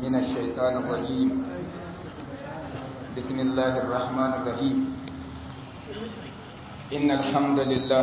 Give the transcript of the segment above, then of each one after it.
من الشيطان الرجيم بسم الله الرحمن الرحيم إن الحمد لله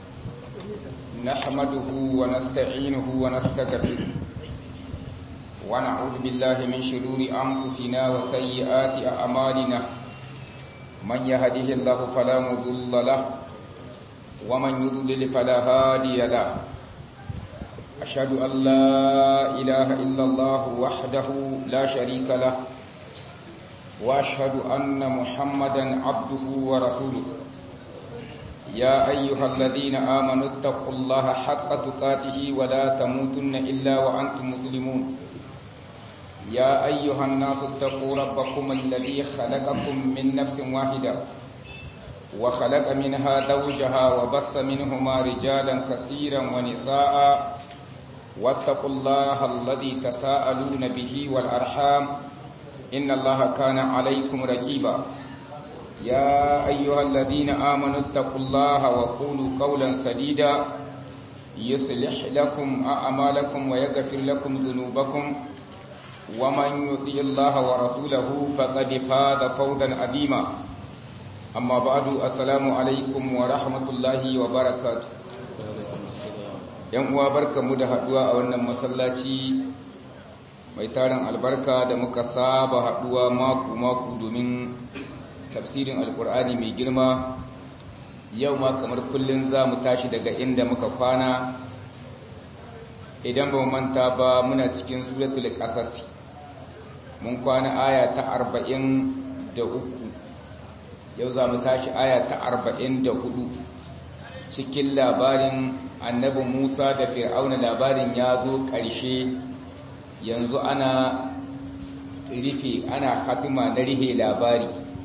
نحمده ونستعينه ونستغفره ونعوذ بالله من شرور أنفسنا وسيئات أعمالنا من يهده الله فلا مضل له ومن يضلل فلا هادي له أشهد أن لا إله إلا الله وحده لا شريك له وأشهد أن محمدا عبده ورسوله يا أيها الذين آمنوا اتقوا الله حق تقاته ولا تموتن إلا وأنتم مسلمون يا أيها الناس اتقوا ربكم الذي خلقكم من نفس واحدة وخلق منها زوجها وبص منهما رجالا كثيرا ونساء واتقوا الله الذي تساءلون به والأرحام إن الله كان عليكم رقيبا يا أيها الذين آمنوا اتقوا الله وقولوا قولا سديدا يصلح لكم أعمالكم ويغفر لكم ذنوبكم ومن يطيع الله ورسوله فقد فاز فوزا عظيما أما بعد السلام عليكم ورحمة الله وبركاته yan uwa barkamu da haduwa a wannan masallaci mai tarin albarka da muka saba haduwa maku-maku domin tafsirin alkur'ani mai girma yau ma kamar kullum za mu tashi daga inda muka kwana idan ba manta ba muna cikin suratul qasas mun kwana aya ta arba'in da uku yau za mu tashi aya ta arba'in da hudu cikin labarin annabi musa da fir'auna labarin ya zo ƙarshe yanzu ana rufe ana hatima na rihe labari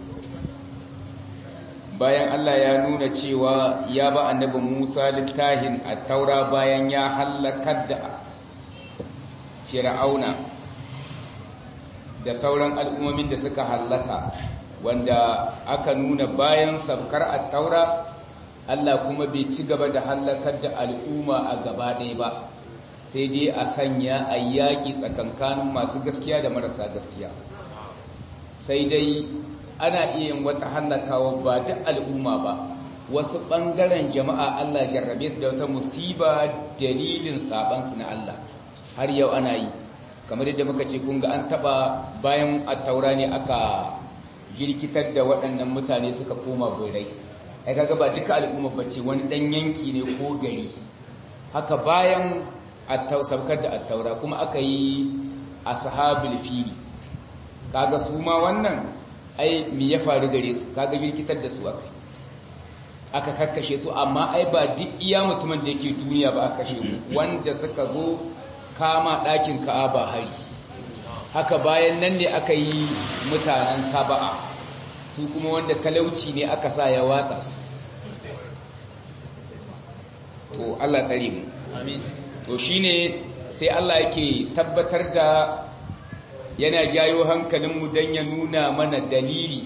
bayan allah ya nuna cewa ya ba annabi musa littahin a taura bayan ya hallakar da fir'auna da sauran al'ummomin da suka hallaka wanda aka nuna bayan sabkar a taura Allah kuma bai ci gaba da hallakar da al'umma a gaba ɗaya ba sai dai a sanya a yaƙi tsakankanin masu gaskiya da marasa gaskiya sai dai ana iya yin wata hallakawa ba ta al'umma ba wasu ɓangaren jama'a Allah jarrabe su da wata musiba dalilin saɓansu na Allah har yau ana yi kamar yadda muka ce kun ga an taɓa bayan a taura ne aka jirkitar da waɗannan mutane suka koma birai ai kaga ba duka al'umma bace wani dan yanki ne ko gari haka bayan sabkar da attaura kuma aka yi ashabul fili kaga su ma wannan ai me ya faru gare su kaga girkitar da su aka aka kakkashe su amma ai ba duk iya mutumin da yake duniya ba aka kashe wanda suka zo kama ɗakin ka'aba hari haka bayan nan ne aka yi mutanen saba'a su kuma wanda talauci ne aka sa ya watsa su to Allah tsare mu amin to shine sai Allah yake tabbatar da yana jayo hankalinmu don ya nuna mana dalili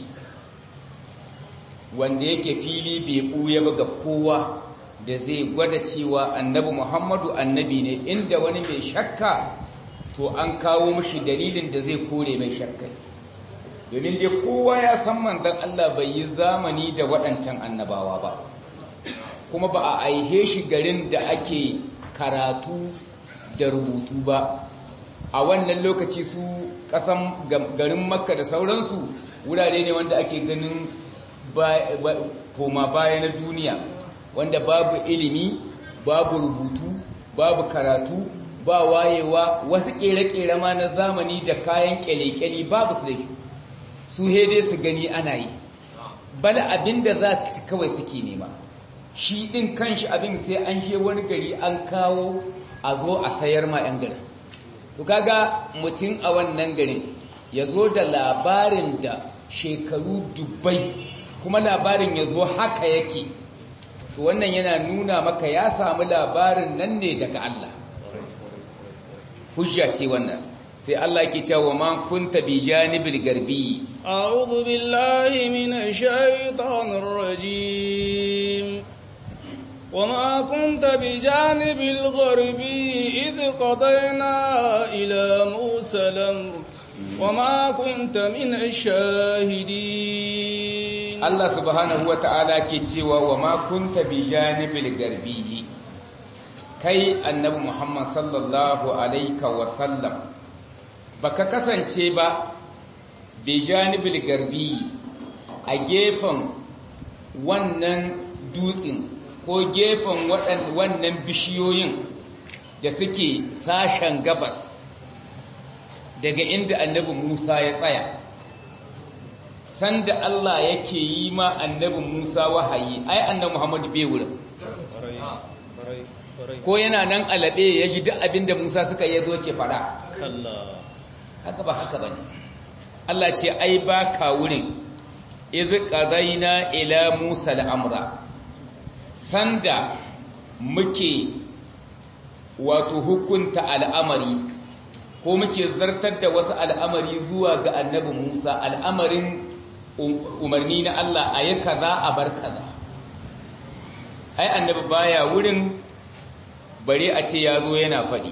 wanda yake fili bai ɓuya ba ga kowa da zai gwada cewa annabi Muhammadu annabi ne inda wani mai shakka to an kawo mashi dalilin da zai kore mai shakkai domin dai kowa ya san manzon Allah bai yi zamani da waɗancan annabawa ba kuma ba a aihe shi garin da ake karatu da rubutu ba a wannan lokaci su ƙasan garin makka da sauransu wurare ne wanda ake ganin koma baya na duniya wanda babu ilimi babu rubutu babu karatu ba wayewa wasu ƙere-ƙere ma na zamani da kayan ƙyale-ƙyale babu su da shi su hede su gani ana yi bana abin da za su ci kawai suke nema shi ɗin kanshi abin sai an je wani gari an kawo a zo a sayar ma 'yan garin to kaga mutum a wannan garin ya zo da labarin da shekaru dubbai kuma labarin ya zo haka yake to wannan yana nuna maka ya samu labarin nan ne daga Allah hujja ce wannan sai Allah yake cewa ma kunta bi janibil garbi a'udhu billahi minash shaitanir rajim وما كنت بجانب الغربي إذ قضينا إلى موسى الأمر وما كنت من الشاهدين Allah subhanahu wa ta'ala ke cewa wa ma kunta bi janibil garbi kai annabi Muhammad sallallahu alaika wa sallam baka kasance ba bi janibil garbi a gefen wannan dutsen ko gefen wannan bishiyoyin da suke sashen gabas daga inda annabi Musa ya tsaya sanda Allah yake yi ma annabi Musa wahayi ai annabi Muhammad bai wurin ko yana nan alabe ya ji duk abinda Musa suka yi zo ke fada haka ba haka bane Allah ce ai ba ka wurin iz qadaina ila Musa al-amra sanda muke wato hukunta al'amari ko muke zartar da wasu al'amari zuwa ga annabi Musa al'amarin umarni na Allah a yi kaza a bar kaza ai annabi baya wurin bare a ce ya zo yana faɗi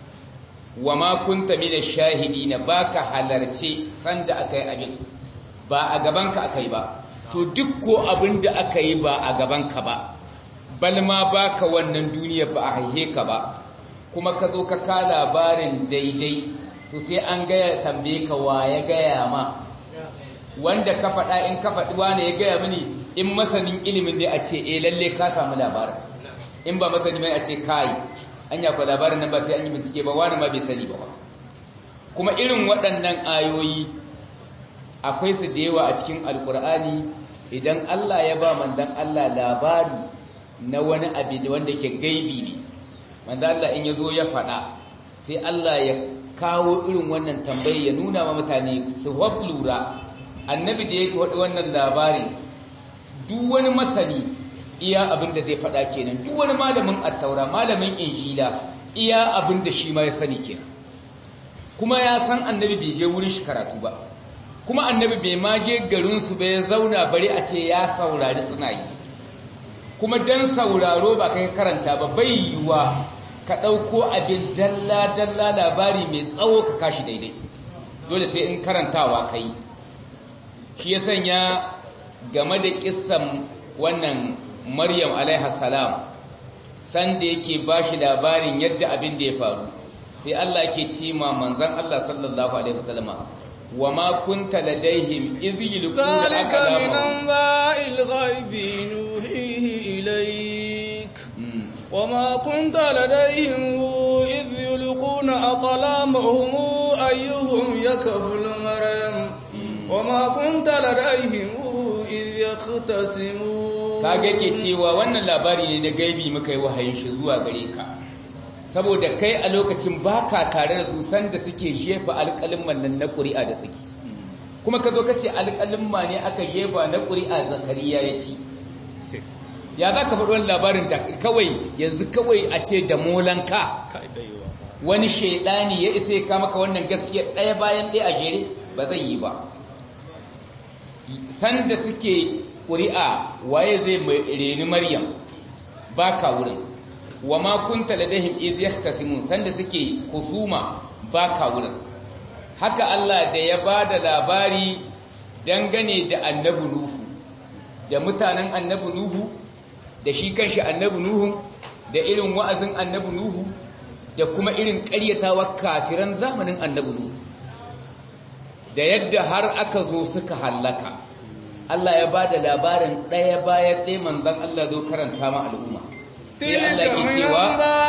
wa ma kunta mina shahidi na baka halarce sanda aka yi abin ba a gabanka aka yi ba to duk ko abin da aka yi ba a gabanka ba balma baka wannan duniya ba a haihe ka ba kuma ka zo ka ka labarin daidai to sai an gaya tambaye ka wa ya gaya ma wanda ka faɗa in ka faɗi wane ya gaya mini in masanin ilimin ne a ce eh lalle ka samu labarin in ba masani mai a ce kai an yakwa labarin nan ba sai an yi bincike ba wani ma bai sani ba kuma irin waɗannan ayoyi akwai su da yawa a cikin alkur'ani idan Allah ya ba mandan Allah labari na wani abu wanda ke gaibi ne mandan Allah in ya zo ya faɗa sai Allah ya kawo irin wannan tambayi ya nuna wa mutane su lura annabi da ya faɗi wannan labarin duk wani masani iya abin da zai faɗa kenan duk wani malamin attaura malamin injila iya abin da shi ma ya sani kenan kuma ya san annabi bai je wurin shi karatu ba kuma annabi bai ma je garinsu ba ya zauna bari a ce ya saurari suna yi kuma dan sauraro ba kai karanta ba bai yiwuwa ka ɗauko abin dalla-dalla labari mai tsawo ka kashi daidai dole sai in karantawa ka yi shi ya sanya game da kissan wannan maryam alaihassalam sanda yake ba shi labarin yadda abin da ya faru sai Allah ke ce ma manzan Allah sallallahu alaihi wasallama wa ma kunta ladaihim iz yulquna ذلك من أنباء الغيب نوحيه إليك وما كنت لديهم إذ يلقون أقلامهم أيهم يكفل مريم وما كنت لديهم إذ يختصمون kage ke cewa wannan labari ne na gaibi muka yi wahayin shi zuwa gare ka saboda kai a lokacin baka tare da su sanda suke jefa alƙalin nan na ƙuri'a da suke kuma ka zo ka ce alƙalin ne aka jefa na ƙuri'a zakariya ya ci ya za ka faɗi wani labarin da kawai yanzu kawai a ce da molanka wani shaidani ya isa ya kama ka wannan gaskiya ɗaya bayan ɗaya a jere ba zai yi ba sanda suke ƙuri'a waye zai reni maryam ba ka wurin wa ma kunta ladahim iz yastasimun sanda suke husuma ba ka wurin haka Allah da ya ba da labari dangane da annabi nuhu da mutanen annabi nuhu da shi kanshi annabi nuhu da irin wa'azin annabi nuhu da kuma irin ƙaryatawa kafiran zamanin annabi nuhu da yadda har aka zo suka hallaka Allah ya ba da labarin ɗaya bayan ɗaya manzan Allah zo karanta ma al'umma sai Allah ke cewa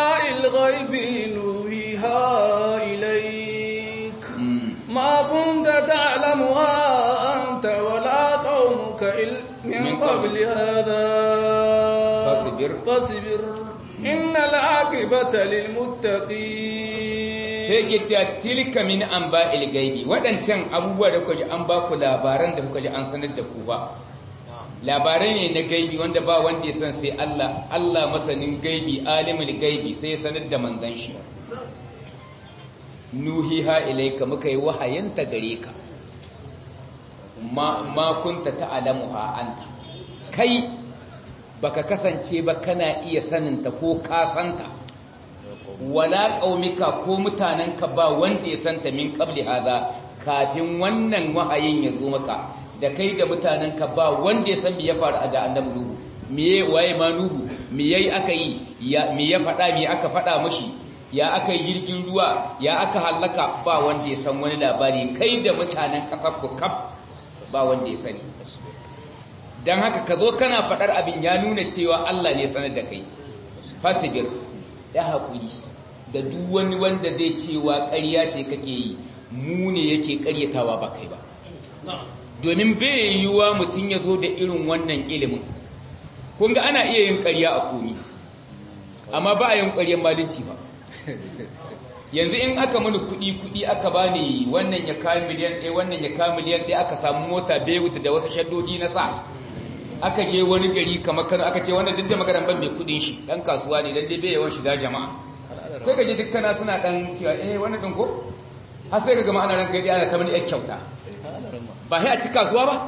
ما كنت تعلمها أنت ولا قومك من قبل هذا فاصبر فاصبر إن العاقبة للمتقين sai ke cewa tilka min an ba ilgaibi waɗancan abubuwa da kuka ji an ba ku labaran da kuka ji an sanar da ku ba labarai ne na gaibi wanda ba wanda ya san sai Allah Allah masanin gaibi alimul gaibi sai ya sanar da manzon shi nuhiha ilaika muka yi wahayinta gare ka ma, ma kunta ta'lamuha anta kai baka kasance ba kana iya saninta ko ka santa wala qaumika ko mutanenka ba wanda ya santa min qabli hada kafin wannan wahayin ya zo maka da kai da mutanenka ba wanda ya san me ya faru da annabi nuhu me waye ma nuhu me yayi aka yi me ya faɗa me aka faɗa mashi ya aka yi jirgin ruwa ya aka hallaka ba wanda ya san wani labari kai da mutanen ƙasar ku kaf ba wanda ya sani don haka ka zo kana faɗar abin ya nuna cewa Allah ne sanar da kai fasibir ya haƙuri da duk wani wanda zai cewa ƙarya ce kake yi mu ne yake ƙaryatawa ba kai ba domin bai yiwuwa mutum ya zo da irin wannan ilimin kun ga ana iya yin ƙarya a komi amma ba a yin ƙaryar malinci ba yanzu in aka mini kuɗi kuɗi aka bani wannan ya kawo miliyan ɗaya wannan ya kawo miliyan ɗaya aka samu mota bewuta da wasu shaddodi na sa aka je wani gari kamar kano aka ce wannan duk da magaran ban mai kuɗin shi ɗan kasuwa ne dan dai bai yawan shiga jama'a sai ka je dukkana suna ɗan cewa eh wannan ɗin ko har sai ka gama ana ranka ɗaya ana ta mani ƴar kyauta ba sai a ci kasuwa ba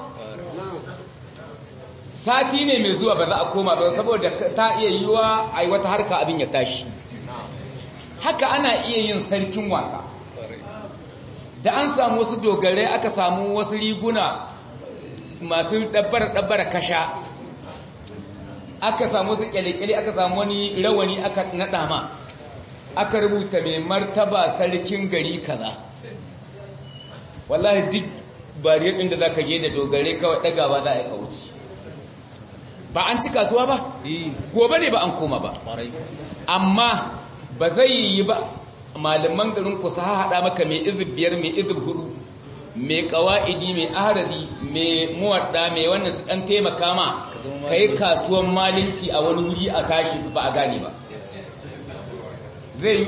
sati ne mai zuwa ba za a koma ba saboda ta iya yiwa a yi wata harka abin ya tashi haka ana iya yin sarkin wasa da an samu wasu dogarai aka samu wasu riguna masu ɗabbara-ɗabbara kasha aka samu wasu kyale-kyale aka samu wani rawani aka naɗa ma aka rubuta mai martaba sarkin gari kaza wallahi duk bariyar inda za ka je da dogare kawai ɗagawa za a yi wuce ba an ci kasuwa ba gobe ne ba an koma ba amma ba zai yi ba malaman garin ku sa haɗa maka mai izib biyar mai izib hudu mai ƙawa'idi mai aharadi mai muwadda mai wannan su ɗan taimaka ma ka yi kasuwan malinci a wani wuri a tashi ba a gane ba zai yi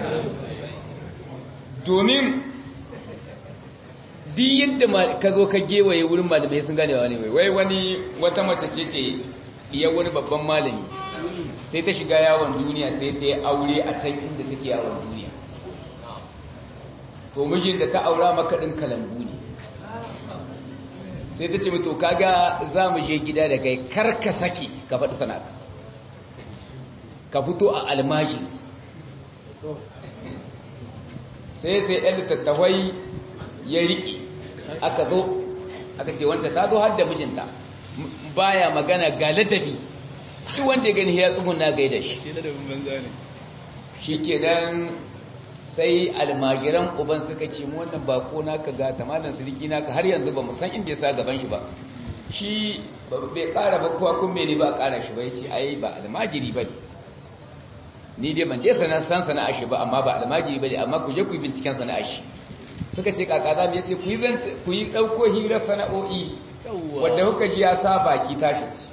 domin duk yadda ka zo ka gewaye wurin malamai sun gane wani mai wai wani wata mace ce ce iya wani babban malami sai ta shiga yawon duniya sai ta yi aure a can inda take yawon duniya to mijin da ta aura makaɗin kalambu ne sai ta ce mutu kaga za mu je gida da kai karka sake ka faɗi sanaka ka fito a almajiri sai sai yan littattafai ya riƙe aka zo aka ce wancan ta zo har da mijinta baya magana ga ladabi duk wanda ya gani ya tsuguna gaida shi shi ke nan sai almajiran uban suka ce mu wannan bako naka ga tamanin siriki naka har yanzu ba mu san inda ya sa gaban shi ba shi bai kara ba kowa kun mene ba a kara shi ba ya ce ai ba almajiri ba ne ni dai ban dai sanar san sana'a shi ba amma ba almajiri ba ne amma ku je ku yi binciken sana'a shi suka ce kaka za mu yace ku yi ku yi dauko hirar sana'o'i wanda kuka ji ya sa baki tashi su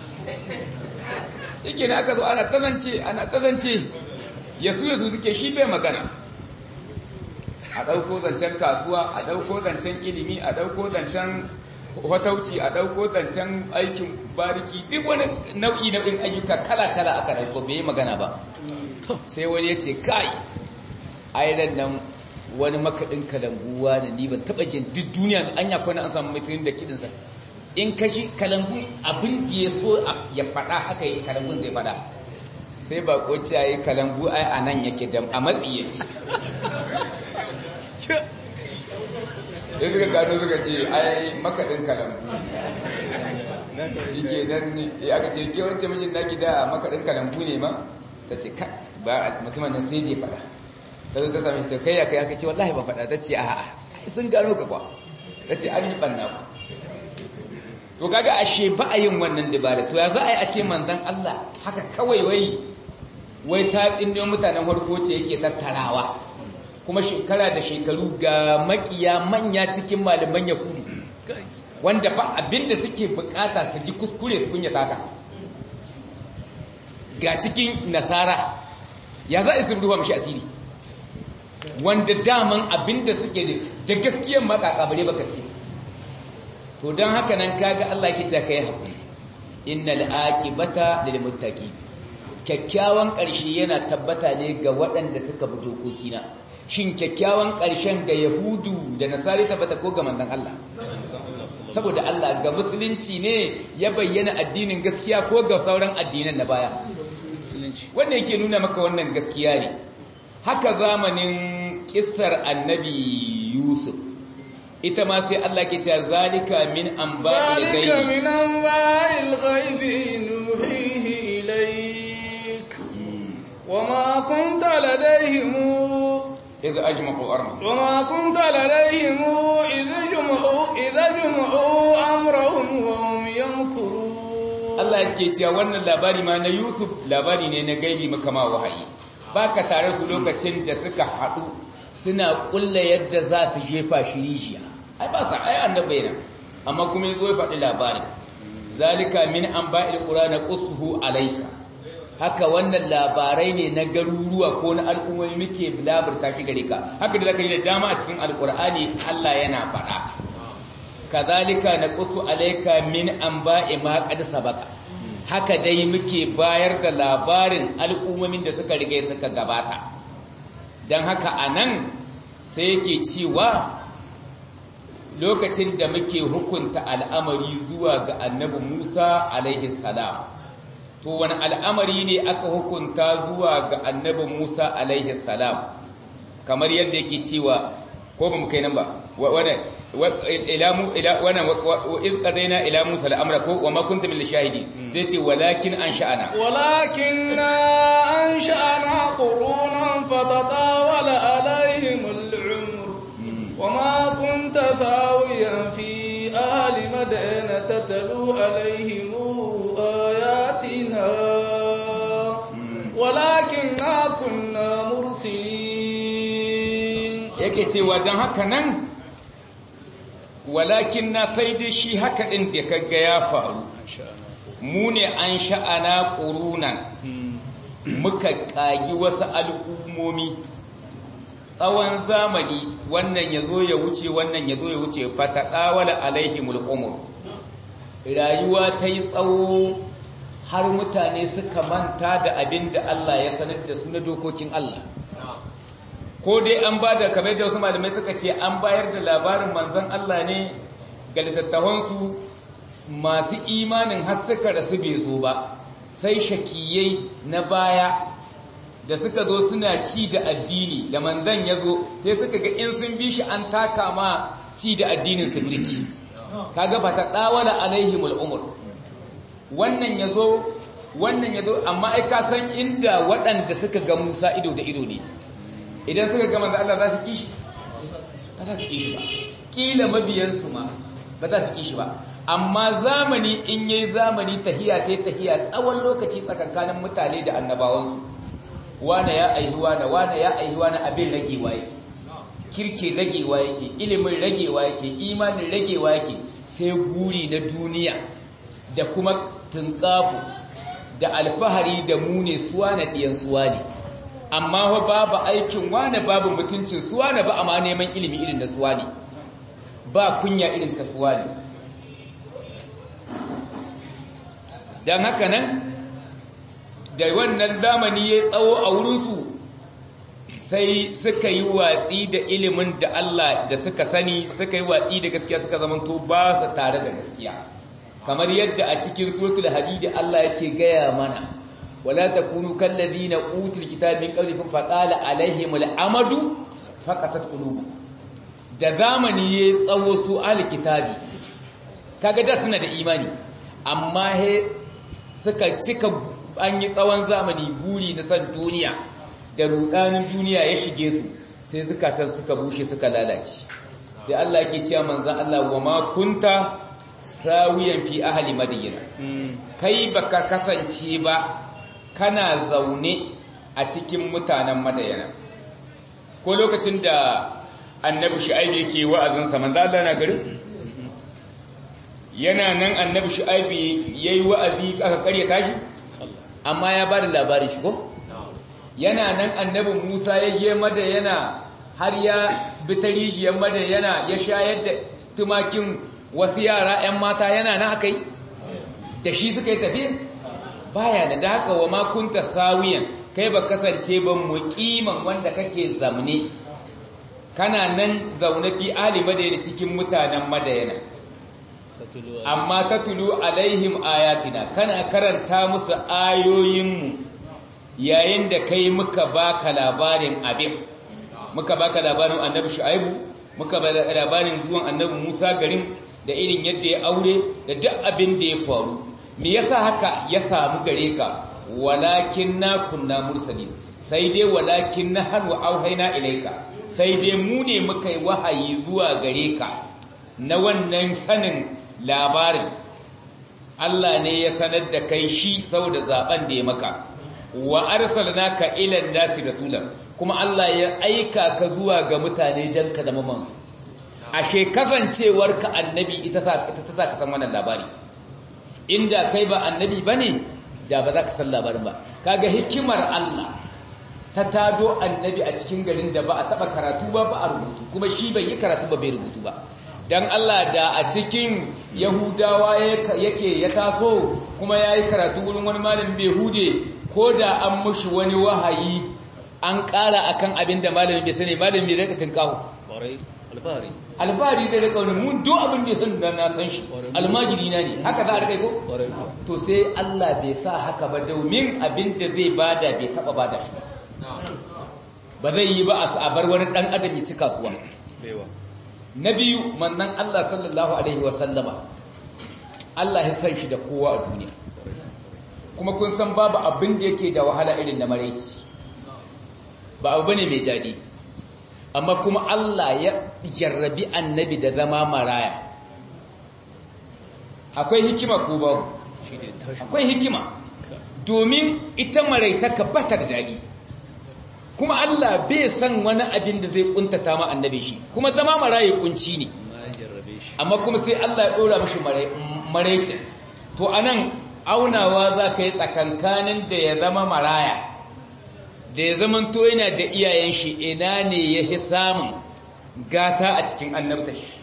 yake ne aka zo ana tsanance ana tsanance yasu yasu suke shi bai magana a ɗauko zancen kasuwa a ɗauko zancen ilimi a ɗauko zancen hotauci a ɗauko zancen aikin bariki duk wani nau'i nau'in ayyuka kala-kala aka ɗauko bai yi magana ba sai wani ya ce kai airan nan wani makaɗin kalanguwa da ni ban taɓa jin duk duniya an ya kwana an samu mai da kiɗinsa in kashi kalangu abin da ya so ya faɗa haka yi kalangun zai faɗa sai ba ko ce yi kalangu ai a nan yake da a matsi yake sai suka gano suka ce ai makaɗin kalangu yake nan ya aka ce ke wancan mijin naki da makaɗin kalangu ne ma ta ce ka ba mutumin nan sai dai faɗa ta zo ta sami shi ta kai ya kai aka ce wallahi ba faɗa ta ce a'a sun gano ka kwa ta ce an yi ɓanna ku to kaga ashe ba a yin wannan dabara to ya za a yi a ce manzon Allah haka kawai wai wai ta inda mutanen farko ce yake tattarawa kuma shekara da shekaru ga makiya manya cikin malaman yahudu wanda ba abinda suke bukata su ji kuskure su kunya taka ga cikin nasara ya za a ruwa mashi asiri wanda daman abinda suke da gaskiyar makaka bare ba gaskiya to don haka nan kaga Allah ke ce kai hakuri innal aqibata lil muttaqin kyakkyawan ƙarshe yana tabbata ne ga waɗanda suka bi dokokina shin kyakkyawan ƙarshen ga yahudu da nasari tabbata ko ga manzon Allah saboda Allah ga musulunci ne ya bayyana addinin gaskiya ko ga sauran addinan na baya wannan yake nuna maka wannan gaskiya ne haka zamanin kissar annabi Yusuf ita ma sai Allah ke cewa zalika min anba'il ذلك ghaib من أنباء الغيب نوحيه إليك وما كنت لديهم idh ajma'u amra وما كنت لديهم إذ جمعوا إذا جمعوا أمرهم وهم يمكرون Allah yake cewa wannan labari ma na Yusuf labari ne na gaibi maka ma wahayi baka tare su lokacin da suka haɗu suna kulla yadda za su jefa shi rijiya ai ba sa ai annabi ne amma kuma yazo ya faɗi labarin zalika min anba'il qur'ana qushu alayka haka wannan labarai ne na garuruwa ko na al'ummomi muke labarta shi gare ka haka da zaka yi da dama a cikin alqur'ani Allah yana faɗa kazalika naqussu alayka min anba'i ma qad sabaqa haka dai muke bayar da labarin al'ummomin da suka riga suka gabata dan haka anan sai yake cewa lokacin da muke hukunta al'amari zuwa ga annabi Musa alaihi salam to wani al'amari ne aka hukunta zuwa ga annabi Musa alaihi salam kamar yadda yake cewa ko ba mu kai nan ba wannan ilamu ila wannan iz qadaina ila Musa al-amra ko wa ma kunta min shahidi sai ce walakin an sha'ana ولكن أنشأنا قرونا فتطاول عليهم العمر وما كنت ثاويا في أهل مدينة تتلو عليهم آياتنا ولكننا كنا مرسلين yake cewa don haka nan walakin na sai dai shi haka ɗin da kaga ya faru mu ne an sha'ana ƙurunan muka ƙagi wasu al'ummomi tsawon zamani wannan ya zo ya wuce wannan ya zo ya wuce fataɗawala alaihimul umur rayuwa ta yi tsawo har mutane suka manta da abin da Allah ya sanar da su na dokokin Allah ko dai an ba da kamar da wasu malamai suka ce an bayar da labarin manzon Allah ne ga littattafansu masu imanin har suka rasu bai zo ba sai shakiyai na baya da suka zo suna ci da addini da manzon ya zo sai suka ga in sun bi shi an taka ma ci da addinin su birki kaga fa ta dawala alaihimul umur wannan yazo wannan yazo amma ai ka san inda waɗanda suka ga Musa ido da ido ne idan suka ga manzo Allah za su kishi ba za su kishi ba kila mabiyansu ma ba za su kishi ba amma zamani in yayi zamani tahiya tai tahiya tsawon lokaci tsakankanin mutane da annabawansu wane ya aihi wane wane ya aihi wane abin ragewa yake kirke ragewa yake ilimin ragewa yake imanin ragewa yake sai guri na duniya da kuma tunkafu da alfahari da mune suwa na ɗiyan suwa ne amma fa babu aikin wane babu mutuncin suwa ne ba amma neman ilimi irin na suwa ne ba kunya irin ta suwa ne don haka nan da wannan zamani ya tsawo a wurinsu sai suka yi watsi da ilimin da Allah da suka sani suka yi watsi da gaskiya suka zamanto ba su tare da gaskiya kamar yadda a cikin suratul hadid Allah yake gaya mana wala takunu kallazina utul kitaba min qablikum faqala alaihimul amadu faqasat qulubuhum da zamani ya tsawo su alkitabi kaga da suna da imani amma he suka cika an yi tsawon zamani buri na san duniya da rudanin duniya ya shige su sai zukatan suka bushe suka lalace sai Allah yake cewa manzon Allah wa ma kunta sawiyan fi ahli madina kai baka kasance ba kana zaune a cikin mutanen madayana ko lokacin da annabi shu'aib yake wa'azin sa manzo Allah na gari yana nan annabi shu'aib yayi wa'azi aka karya tashi amma ya bada labarin shi ko yana nan annabi Musa ya je madayana har ya bi ta rijiyar madayana ya shayar da tumakin wasu yara 'yan mata yana nan akai da shi suka yi tafiya baya da haka wa makunta sawiyan kai ba kasance ba muqiman wanda kake zamne kana nan zaune fi ali madayana cikin mutanen madayana amma tatlu alaihim ayatina kana karanta musu ayoyinmu yayin da kai muka baka labarin abin muka baka labarin annabi shu'aibu muka baka labarin zuwan annabi Musa garin da irin yadda ya aure da duk abin da ya faru me yasa haka ya samu gare ka walakin na kunna mursalin sai dai walakin na hannu auhaina ilaika sai dai mu ne muka yi wahayi zuwa gare ka na wannan sanin labarin Allah ne ya sanar da kai shi saboda zaben da ya maka wa arsalnaka ila nasi rasulan kuma Allah ya aika ka zuwa ga mutane dan ka zama manzo ashe kasancewar ka annabi ita sa ita ta sa ka san wannan labari inda kai ba annabi bane da ba za ka san labarin ba kaga hikimar Allah ta tado annabi a cikin garin da ba a taba karatu ba ba a rubutu kuma shi bai yi karatu ba bai rubutu ba dan Allah da a cikin Yahudawa yake ya taso kuma yayi karatu wurin wani malamin Behude ko da an mushi wani wahayi an ƙara akan abin da malamin bai sani malamin bai rika tinkawo alfahari alfahari da rika wani mun duk abin da san na san shi almajiri na ne haka za a rika ko to sai Allah bai sa haka ba domin abin da zai bada bai taba bada shi ba zai yi ba a bar wani dan adam ya ci kasuwa na biyu mannan Allah sallallahu alaihi wasallama Allah ya san shi da kowa a duniya kuma kun san babu abin da yake da wahala irin na maraici ba abu bane mai daɗi amma kuma Allah ya jarrabi annabi da zama maraya akwai hikima ko babu akwai hikima domin ita maraitaka bata da daɗi kuma Allah bai san wani abin da zai kuntata ma annabi shi kuma zama maraye kunci ne amma kuma sai Allah ya dora mishi maraice to anan aunawa za ka yi tsakankanin da ya zama maraya da ya zama to yana da iyayen shi ina ne ya fi samun gata a cikin annabta shi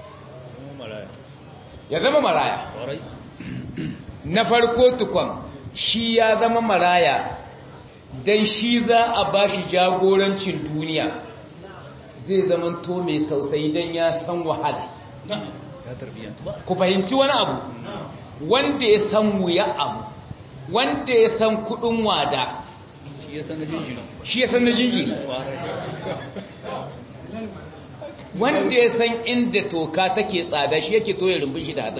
ya zama maraya na farko tukon shi ya zama maraya don shi za a ba shi jagorancin duniya zai zama to mai tausayi don ya san wahala ku fahimci wani abu wanda ya san wuya abu wanda ya san kudin wada shi ya san na jinjiri shi ya san na jinjiri wanda ya san inda toka take tsada shi yake toye rumbun shi da hatsin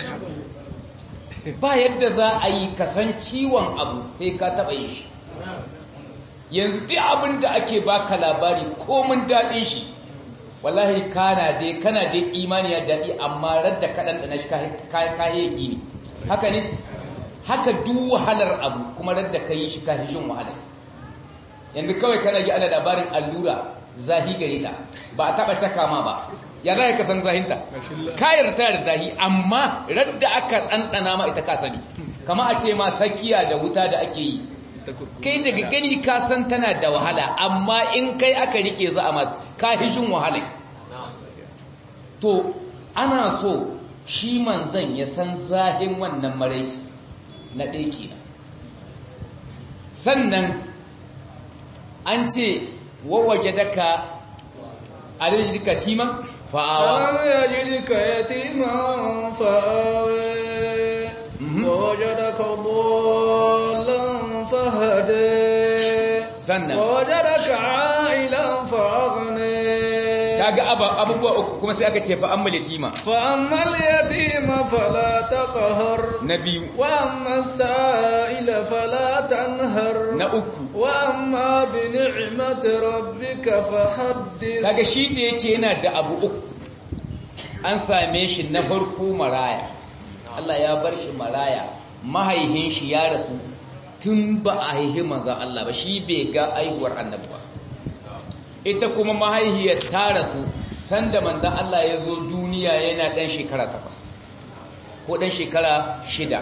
ba yadda za a yi kasan ciwon abu sai ka taɓa yi shi yanzu duk abin da ake baka labari komin daɗin shi wallahi kana dai kana dai imani ya daɗi amma radda kaɗan da na shi kayayyaki ne haka ne haka duk wahalar abu kuma radda ka yi shi kahishin wahalar yanzu kawai kana ji ana labarin allura zahi gare ta ba a taɓa caka ma ba ya za ka san zahinta kayar ta da zahi amma radda aka ɗanɗana ma ita ka sani kama a ce ma sakiya da wuta da ake yi kai daga gani ka san tana da wahala amma in kai aka rike za a ka hishin wahala to ana so shi manzan ya san zahin wannan maraici na ɗaiki sannan an ce wawaje daka a rijika timan fa'awa يجدك يتيما فآوي ووجدك ضالا فهدي sannan ووجدك عائلا فأغني kaga abubuwa uku kuma sai aka ce fa amma yatima فأما اليتيم فلا تقهر na biyu وأما السائل فلا تنهر na uku وأما بنعمة ربك فحدث kaga shi da yake yana da abu uku an same shi na farko maraya Allah ya bar shi maraya mahaihin shi ya rasu tun ba a haihi manzan Allah ba shi bai ga aihuwar annabi ba ita kuma mahaihiyar ta rasu sanda manzan Allah ya zo duniya yana ɗan shekara takwas ko ɗan shekara shida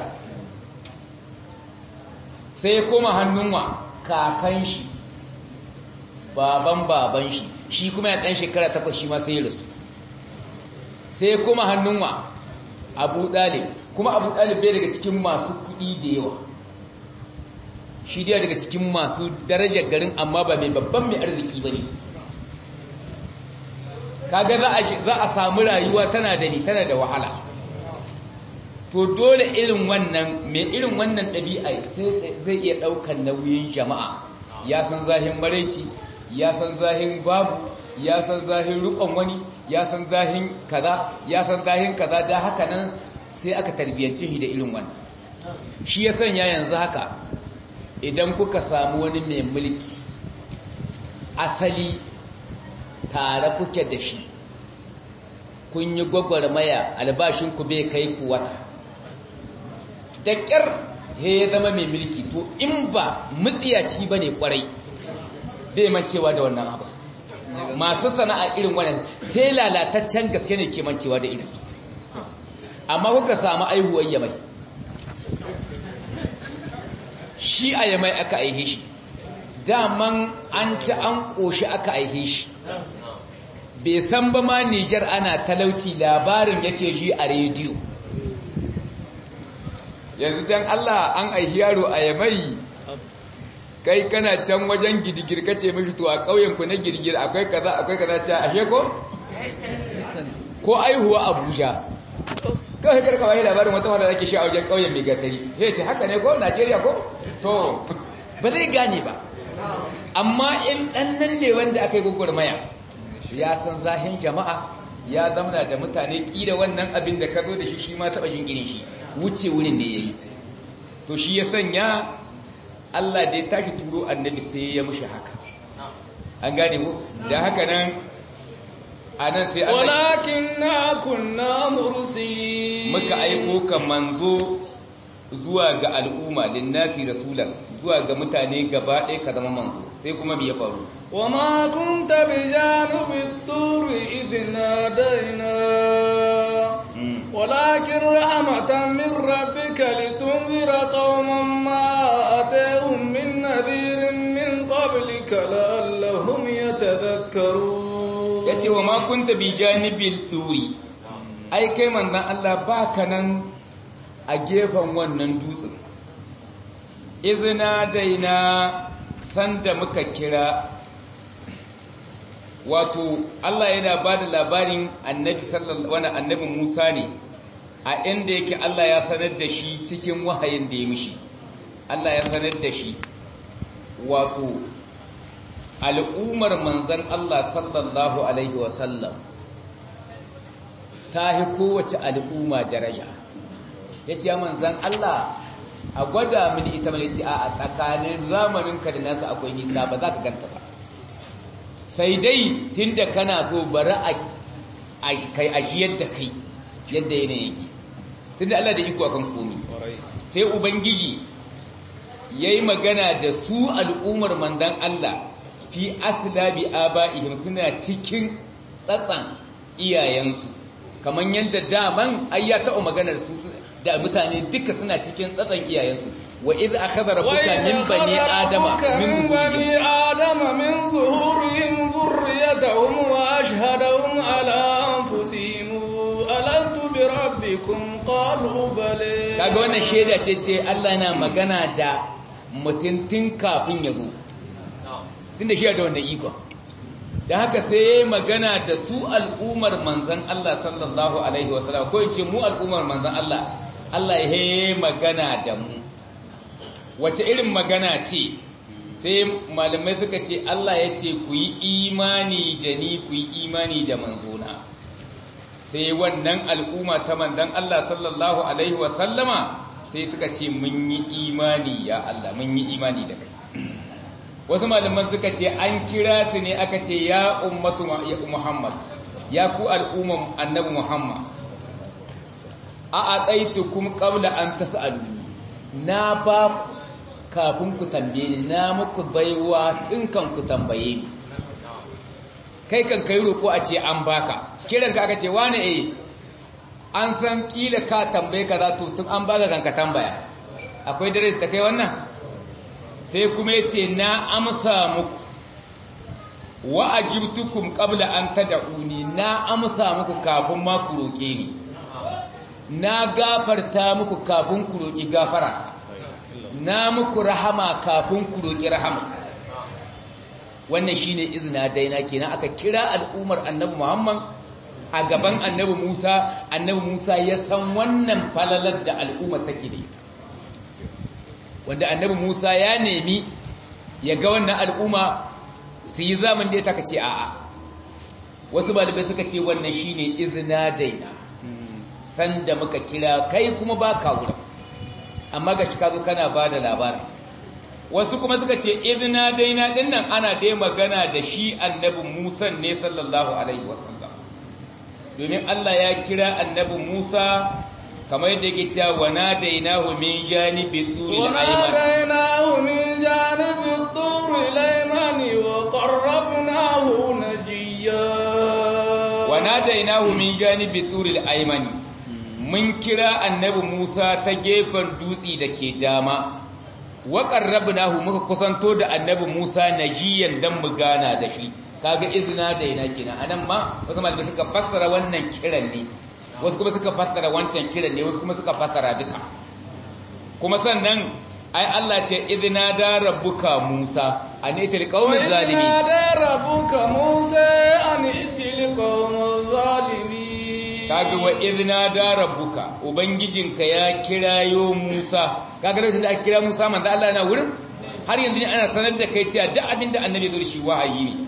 sai ya koma hannun wa kakan shi baban baban shi shi kuma ya ɗan shekara takwas shi ma sai ya rasu sai ya koma hannun wa abu ɗalib kuma abu ɗalib bai daga cikin masu kuɗi da yawa shi dai daga cikin masu darajar garin amma ba mai babban mai arziki ba ne kaga za a samu rayuwa tana da ni tana da wahala to dole irin wannan mai irin wannan ɗabi'a zai iya ɗaukar nauyin jama'a ya san zahin maraici ya san zahin babu ya san zahin rukon wani ya san zahin kaza ya san zahin kaza da haka nan sai aka tarbiyyance shi da irin wannan shi ya sanya yanzu haka idan kuka samu wani mai mulki asali tare kuke da shi kun yi gwagwarmaya albashinku bai kai ku wata da ƙyar he ya zama mai mulki to in ba mutsiyaci ba ne kwarai bai mancewa da wannan abu masu sana'a irin wannan sai lalataccen gaske ne ke mancewa da irinsu amma kuka samu aihuwar yamai shi a yamai aka aihe shi daman an ci an ƙoshi aka aihe shi bai san ba ma Nijar ana talauci labarin yake ji a rediyo yanzu dan Allah an aihi yaro a yamai kai kana can wajen gidigir kace mishi to a ƙauyen ku na girgir akwai kaza akwai kaza ce ashe ko ko aihuwa Abuja kawai karka bai labarin wata wanda zake shi a wajen ƙauyen mai gatari sai ce haka ne ko Najeriya ko to ba zai gane ba amma in dan nan ne wanda aka yi gugurmaya ya san zahin jama'a ya zamana da mutane kila wannan abin da ka zo da shi shi ma taɓa shin irin shi wuce wurin ne ya yi to shi ya sanya Allah da ya tashi turo annabi sai ya mushi haka an gane mu da haka nan a nan sai Allah walakin na kunna mursi muka aiko ka manzo zuwa ga al'umma linnasi rasulan zuwa ga mutane gaba ɗaya ka zama manzo sai kuma me ya faru وما كنت بجانب الطور إذ نادينا ولكن رحمة من ربك لتنذر قوما ما أتاهم من نذير من قبلك لعلهم يتذكرون yace wa ma kunta bi janibil duri ai kai manzon Allah baka nan a gefen wannan dutsen izina daina sanda muka kira wato Allah yana ba da labarin annabi sallallahu wani annabi Musa ne a inda yake Allah ya sanar da shi cikin wahayin da ya mishi Allah ya sanar da shi wato al'ummar manzan Allah sallallahu alaihi wasallam ta hi kowace al'umma daraja ya ce manzan Allah a gwada mini ita mai ce a tsakanin zamaninka da nasa akwai nisa ba za ka ganta ba sai dai tunda kana so bari a kai ajiyar da kai yadda yanayin yake tunda Allah da iko akan komi sai ubangiji yayi magana da su al'ummar mandan Allah fi aslabi abaihim suna cikin tsatsan iyayensu kaman yadda daman ayya ta maganar su da mutane duka suna cikin tsatsan iyayensu wa iz akhadha rabbuka min bani adama min bani adama min zuhurihim dhurriyyatahum wa ashhadahum ala anfusihim alastu bi rabbikum qalu bala kaga wannan sheda ce ce Allah yana magana da mutuntun kafin ya zo tunda shi da wannan iko da haka sai yayi magana da su al'ummar manzon Allah sallallahu alaihi wasallam ko yace mu al'ummar manzon Allah Allah ya yi magana da mu wace irin magana ce sai malamai suka ce Allah ya ce ku yi imani da ni ku yi imani da manzona sai wannan al'umma ta manzon Allah sallallahu alaihi wasallama sai suka ce mun yi imani ya Allah mun yi imani da kai wasu malaman suka ce an kira su ne aka ce ya ummatu Muhammad ya ku al'umman annabi Muhammad a adaitukum qabla an tas'aluni na ba ku kafin ku tambaye ni na muku baiwa tun kan ku tambaye ni kai kan kai roko a ce an baka kiran ka aka ce wani eh an san kila ka tambaye ka za to tun an baka kan ka tambaya akwai dare ta kai wannan sai kuma ya ce na amsa muku wa ajibtukum qabla an tad'uni na amsa muku kafin ma ku roke ni na gafarta muku kafin ku roki gafara na muku rahama kafin ku roki rahama wannan shine izina daina kenan aka kira al'ummar annabi Muhammad a gaban annabi Musa annabi Musa ya san wannan falalar da al'umma take da ita wanda annabi Musa ya nemi ya ga wannan al'umma su yi zaman da ya taka ce a'a wasu balibai suka ce wannan shine izina daina sanda muka kira kai kuma ba ka wurin amma ga shi ka zo kana ba da labarin wasu kuma suka ce izina daina dinnan ana dai magana da shi annabi Musa ne sallallahu alaihi wasallam domin Allah ya kira annabi Musa kamar yadda yake cewa wa nadainahu min janibi turil ayman وناديناه من جانب الطور الأيمن وقربناه نجيا wa nadainahu min janibi turil ayman mun kira annabi Musa ta gefen dutsi da ke dama wa qarrabnahu muka kusanto da annabi Musa najiyan dan mu gana da shi kaga izina da ina kenan anan ma wasu malamai suka fassara wannan kiran ne wasu kuma suka fassara wancan kiran ne wasu kuma suka fassara duka kuma sannan ai Allah ce idna da rabbuka Musa an itil qaumiz وإذ zalimin نادى ربك موسى أن ائت القوم الظالمين kaga wa idna da rabbuka ubangijinka ya kirayo Musa kaga lokacin da aka kira Musa manzo Allah na wurin har yanzu ne ana sanar da kai cewa duk abin da annabi zai shi wahayi ne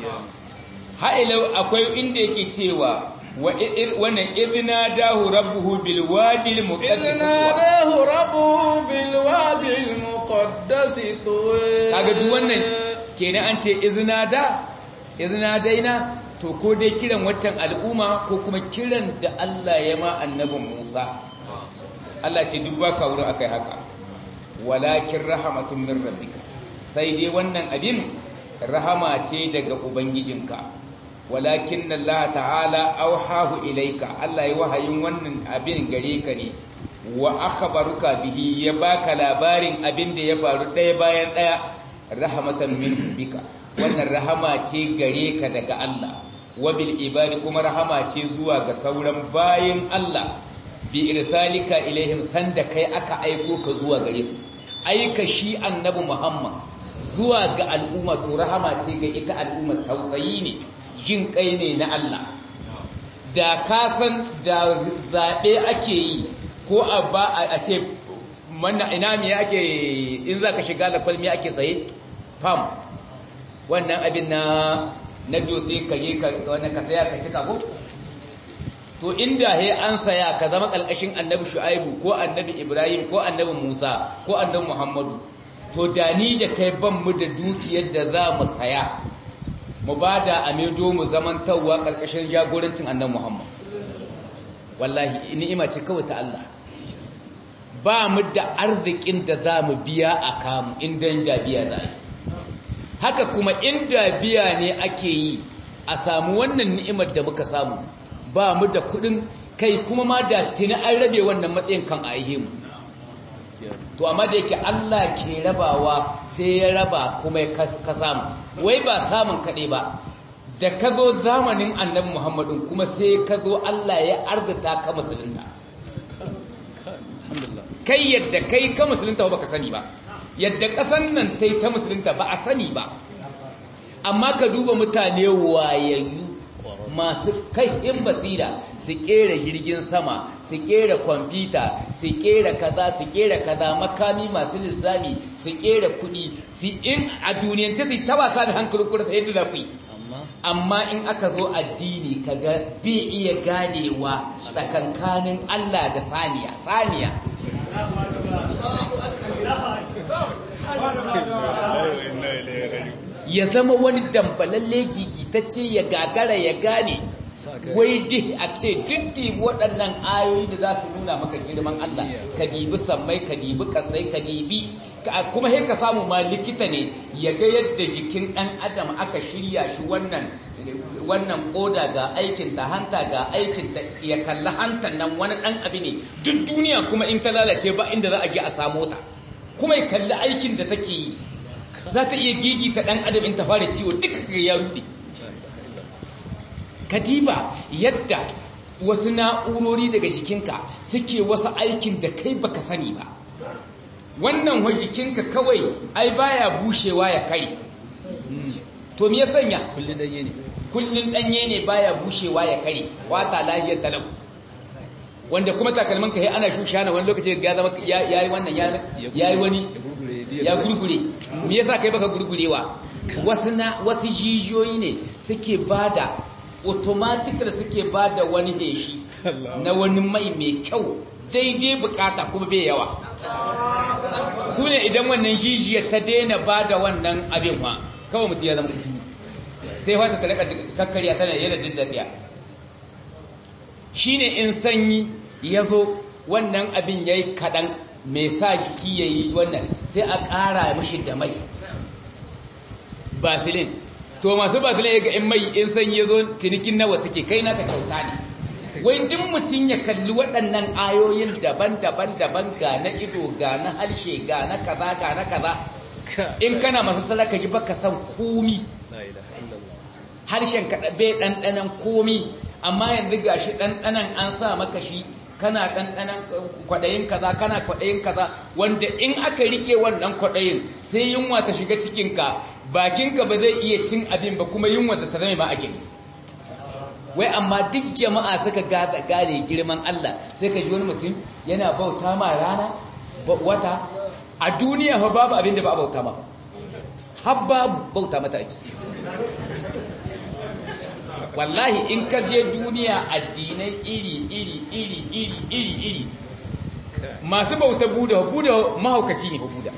ha'ilau akwai inda yake cewa wa wannan idna dahu rabbuhu bil wadi al إذ muqaddas ناداه ربه بالوادي المقدس طوى kaga duk wannan kenan an ce izna da izna daina to ko dai kiran waccan al'umma ko kuma kiran da Allah ya ma annabin Musa Allah ce duk baka wurin akai haka walakin rahmatun min rabbika sai dai wannan abin rahama ce daga ubangijinka walakin Allah ta'ala auhahu ilaika Allah ya wahayin wannan abin gare ka ne wa akhbaruka bihi ya baka labarin abin da ya faru ɗaya bayan ɗaya rahmatan min bika wannan rahama ce gare ka daga Allah wa bil ibadi kuma rahama ce zuwa ga sauran bayin Allah bi irsalika ilaihim sanda kai aka aiko ka zuwa gare su aika shi annabi Muhammad zuwa ga al'umma to rahama ce ga ita al'umma tausayi ne jin kai ne na Allah da ka san da zaɓe ake yi ko a ba a ce mana ina me ake in za ka shiga da kwalmi ake tsaye fam wannan abin na na dutse ka je ka wannan ka saya ka cika ko to inda he an saya ka zama kalkashin annabi shu'aibu ko annabi ibrahim ko annabi musa ko annabi muhammadu to da ni da kai ban mu da dukiyar da za mu saya mu ba da amedo mu zamantarwa ƙarƙashin jagorancin annan Muhammad. Wallahi, ni'ima ce kawai ta Allah. Ba mu da arzikin da za mu biya a kamu inda da biya za yi. Haka kuma inda biya ne ake yi a samu wannan ni'imar da muka samu, ba mu da kuɗin kai kuma ma da tuni an rabe wannan matsayin kan a mu. to amma da yake Allah ke rabawa sai ya raba kuma ka samu wai ba samun kaɗai ba da ka zo zamanin annabi Muhammadun kuma sai ka zo Allah ya arzita ka musulunta kai yadda kai ka musulunta ba ka sani ba yadda ƙasan nan ta yi ta musulunta ba a sani ba amma ka duba mutane wayayyu masu in basira su kera jirgin sama su kera kwamfuta su kera kaza su kera kaza makami masu lizzami su kera kudi su in a duniyance su ta wasa da hankalin kurta yadda za ku yi amma in aka zo addini kaga bi iya ganewa tsakankanin Allah da saniya saniya ya zama wani dambalalle gigitacce ya gagara ya gane wai duk a ce duk waɗannan ayoyi da za su nuna maka girman Allah ka dibi sammai ka dibi kasai ka dibi kuma sai ka samu ma likita ne ya ga yadda jikin ɗan adam aka shirya shi wannan wannan koda ga aikin ta hanta ga aikin ta ya kalli hantan nan wani ɗan abu ne duk duniya kuma in ta lalace ba inda za a je a samu ta kuma ya kalli aikin da take yi za ta iya gigi ta ɗan adam in ta fara ciwo duka ya ruɗe kadiba yadda wasu na'urori daga jikinka suke wasu aikin da kai baka sani ba wannan wa jikinka kawai ai baya bushewa ya kare to me ya sanya kullun danye ne kullun danye ne baya bushewa ya kare wata lafiyar talau wanda kuma takalmin ka ana shushana wani lokaci ga zama yayi wannan yayi wani ya gurgure me yasa kai baka gurgurewa wasu na wasu jijiyoyi ne suke bada automatic da suke bada wani heshi na wani mai mai kyau daidai bukata kuma bai yawa su ne idan wannan jijiyar ta daina bada wannan abin ma kawai mutum ya zama kutu sai wata ta rika kakkarya tana yana dindadiya shine in sanyi ya zo wannan abin ya yi kaɗan mai sa jiki ya yi wannan sai a ƙara mashi da mai basilin to masu basilin ya ga in mai in sanyi ya zo cinikin nawa suke kai naka kyauta ne wai duk mutum ya kalli waɗannan ayoyin daban-daban daban ga na ido ga na harshe ga na kaza ga na kaza in kana masu salaka ji baka san komi harshen ka bai ɗanɗanan komi amma yanzu gashi ɗanɗanan an sa maka shi kana ɗanɗanan kwaɗayin kaza kana kwaɗayin kaza wanda in aka rike wannan kwaɗayin sai yunwa ta shiga cikinka bakinka ba zai iya cin abin ba kuma yunwa ta zama ma ake wai amma duk jama'a suka gada gane girman Allah sai ka ji wani mutum yana bauta ma rana wata a duniya fa babu abin da ba a bauta ma har babu bauta mata ake wallahi in ka je duniya addinai iri iri iri iri iri iri masu bauta buda buda mahaukaci ne buda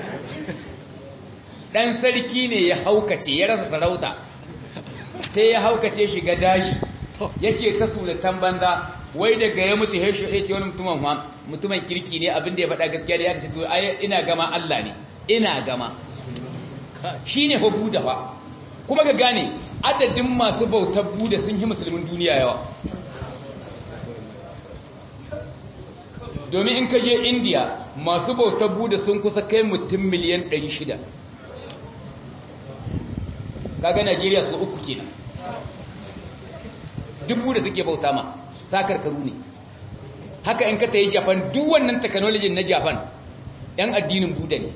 dan sarki ne ya haukace ya rasa sarauta sai ya haukace shiga dashi yake ta suratan banza wai daga ya mutu ya ce wani mutumin mutumin kirki ne abinda ya faɗa gaskiya da ya ce to ina gama Allah ne ina gama shine fa buda fa kuma ka gane adadin masu bautar buda sun yi musulmin duniya yawa domin in ka je indiya masu bautar buda sun kusa kai mutum miliyan 600 kaga najeriya su uku kenan duk buda suke bauta ma sakarkaru ne haka in ka ta yi japan duk wannan technology na japan yan addinin buda ne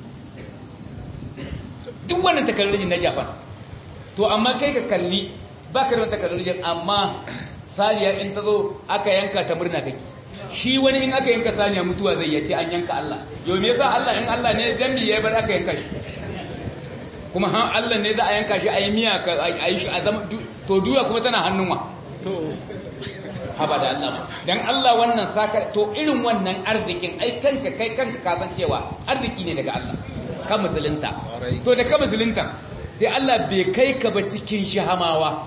duk wannan technology na japan to amma kai ka kalli ba ka da wata technology amma saniya in ta zo aka yanka ta murna kake shi wani in aka yanka saniya mutuwa zai yace an yanka Allah yau me yasa Allah in Allah ne dan me yayi bar aka yanka shi kuma han Allah ne za a yanka shi ayi miya ka ayi shi a zama to duya kuma tana hannun wa to haba da Allah dan Allah wannan saka to irin wannan arzikin ai kanka kai kanka ka san cewa arziki ne daga Allah ka musulunta to da ka musulunta sai Allah bai kai ka ba cikin shahamawa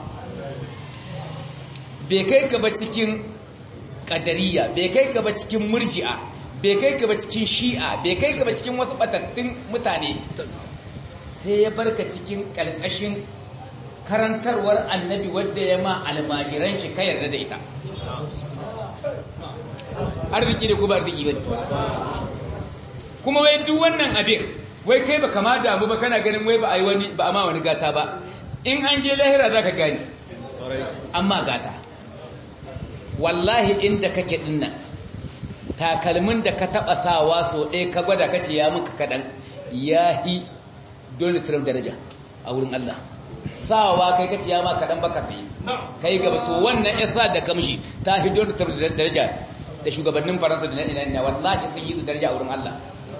bai kai ka ba cikin kadariya bai kai ka ba cikin murji'a bai kai ka ba cikin shi'a bai kai ka ba cikin wasu batattun mutane sai ya barka cikin kalkashin karantarwar annabi wadda ya ma almajiran shi ka yarda da ita arziki da kuma arziki bane kuma wai duk wannan abin wai kai ba kama damu ba kana ganin wai ba a yi wani ba a ma wani gata ba in an je lahira za ka gani amma gata wallahi inda kake dinnan takalmin da ka taba sawa so ɗaya ka gwada kace ya muka kaɗan ya hi Donald Trump daraja a wurin Allah sawa kai kace ya ma kaɗan baka sai kai gaba to wannan isa da kamshi ta hi Donald Trump daraja da shugabannin Faransa da na ina ina wallahi sun yi daraja a wurin Allah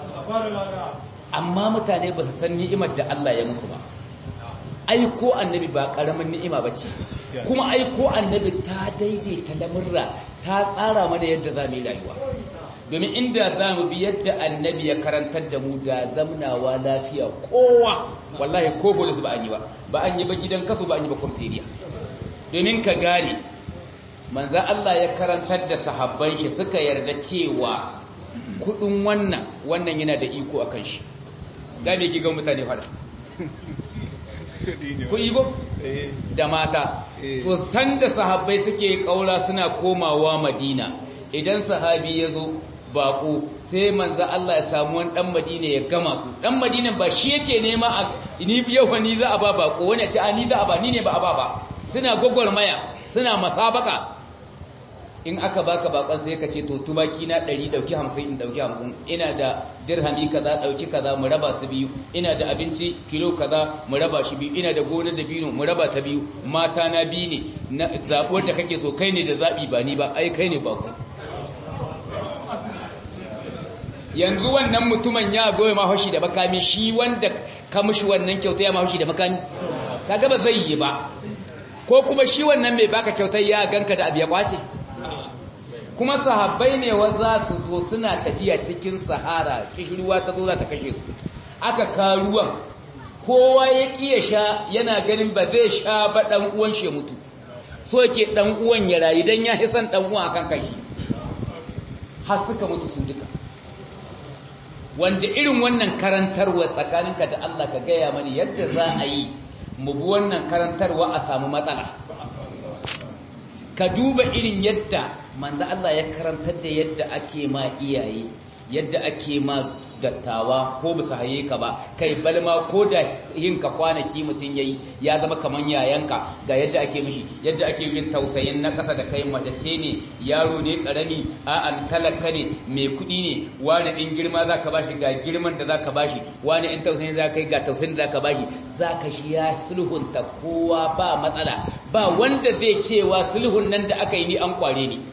amma mutane ba su san ni'imar da Allah ya musu ba aiko annabi ba karamin ni'ima ba ce kuma aiko annabi ta daidaita lamurra ta tsara mana yadda za mu yi rayuwa domin inda za mu bi yadda annabi ya karantar da mu da zamnawa lafiya kowa wallahi ko polis ba an yi ba ba an yi ba gidan kasu ba an yi ba kwamsiriya domin ka gane manza Allah ya karantar da sahabban shi suka yarda cewa kudin wannan wannan yana da iko akan shi da me ki ga mutane fada ku igo da mata to sanda sahabbai suke kaura suna komawa madina idan sahabi ya zo bako sai manzo Allah ya samu wani dan madina ya gama su dan madina ba shi yake nema a ni yau ni za a ba bako wani ce a ni za a ba ni ne ba a ba ba suna gogormaya suna masabaka in aka baka bakon sai ka ce to tumaki na 100 dauki 50 in dauki 50 ina da dirhami kaza dauki kaza mu raba su biyu ina da abinci kilo kaza mu raba shi biyu ina da gonar da bino mu raba ta biyu mata na biyu ne na zabuwar da kake so kai ne da zabi ba ni ba ai kai ne bako yanzu wannan mutumin ya goye mahoshi da makami shi wanda ka mushi wannan kyauta ya mahoshi da makami kaga ba zai yi ba ko kuma shi wannan mai baka kyautar ya ganka da abu ya kwace kuma sahabbai ne wa za su zo suna tafiya cikin sahara kishirwa ta zo za ta kashe su aka karuwan kowa ya kiya sha yana ganin ba zai sha ba dan uwan shi mutu so yake dan uwan ya rayu dan ya hisan dan uwan akan kashi har suka mutu su duka wanda irin wannan karantarwa tsakaninka da Allah ka gaya mani yadda za a yi mu bi wannan karantarwa a samu matsala ka duba irin yadda manzo Allah ya karantar da yadda ake ma iyaye yadda ake ma dattawa ko bisa haye ka ba kai balma ko da yin ka kwanaki mutum yayi ya zama kaman yayanka ga yadda ake mishi yadda ake yin tausayin na kasa da kai mace ce ne yaro ne karami a an talaka ne mai kuɗi ne wani in girma zaka bashi ga girman da zaka bashi wani in tausayin zaka yi ga tausayin da zaka bashi zaka shi ya sulhunta kowa ba matsala ba wanda zai cewa sulhun nan da aka yi ni an kware ni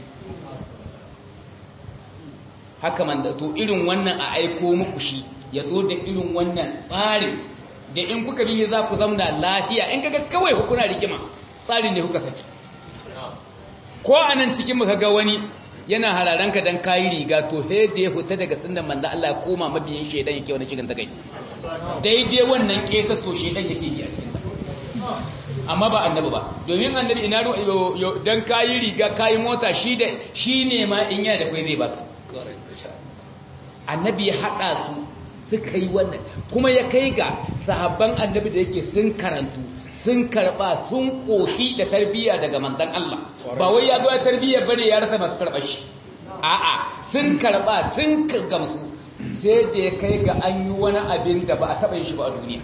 haka man da to irin wannan a aiko muku shi ya zo da irin wannan tsarin da in kuka bi za ku zamna lafiya in kaga kawai ku kuna rigima tsarin ne kuka saki ko anan cikin muka ga wani yana hararanka dan kayi riga to he da ya huta daga sunnan manzo Allah ya koma mabiyin shedan yake wani cikin takai daidai wannan keta to shedan yake yi a cikin amma ba annabi ba domin annabi ina dan kayi riga kayi mota shi da shi ne ma in yana da kai zai baka annabi ya haɗa su suka yi wannan kuma ya kai ga sahabban annabi da yake sun karantu sun karɓa sun ƙoshi da tarbiyya daga mandan Allah ba wai ya zo ya tarbiyya bane ya rasa masu karɓar shi a'a sun karɓa sun gamsu sai da ya kai ga an yi wani abin da ba a taɓa yin shi ba a duniya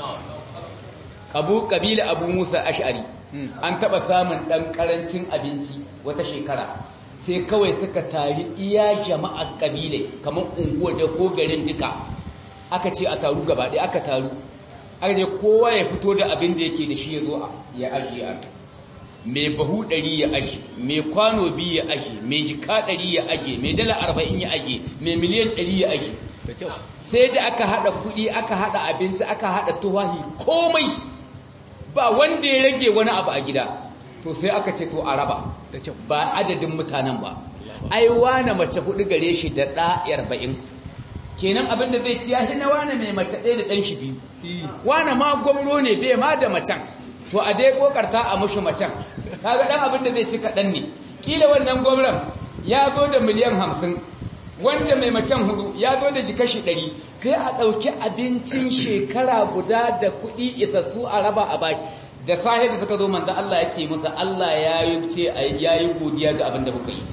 abu kabila abu musa ash'ari an taɓa samun ɗan ƙarancin abinci wata shekara sai kawai suka tari iya jama'ar kabile kamar unguwar da ko garin duka aka ce a taru gaba ɗaya aka taru aka ce kowa ya fito da abin da yake da shi ya zo ya ajiye a mai bahu ɗari ya ajiye mai kwano biyu ya ajiye mai jika ɗari ya ajiye mai dala arba'in ya ajiye mai miliyan ɗari ya ajiye sai da aka haɗa kuɗi aka haɗa abinci aka haɗa tuwahi komai ba wanda ya rage wani abu a gida to sai aka ce to a raba ba adadin mutanen ba ai wane mace hudu gare shi da ɗa arba'in kenan abin da zai ci ya na wane mai mace ɗaya da ɗan shi biyu wane ma gwamro ne bai ma da macen to a dai kokarta a mushi macen kaga ɗan abin da zai ci kaɗan ne kila wannan gwamnan ya zo da miliyan hamsin wancan mai macen hudu ya zo da jikashi ɗari sai a ɗauki abincin shekara guda da kuɗi isassu a raba a baki da sahi da suka zo manzo Allah ya ce musa Allah ya yi ce ya yi godiya ga abin da kuka yi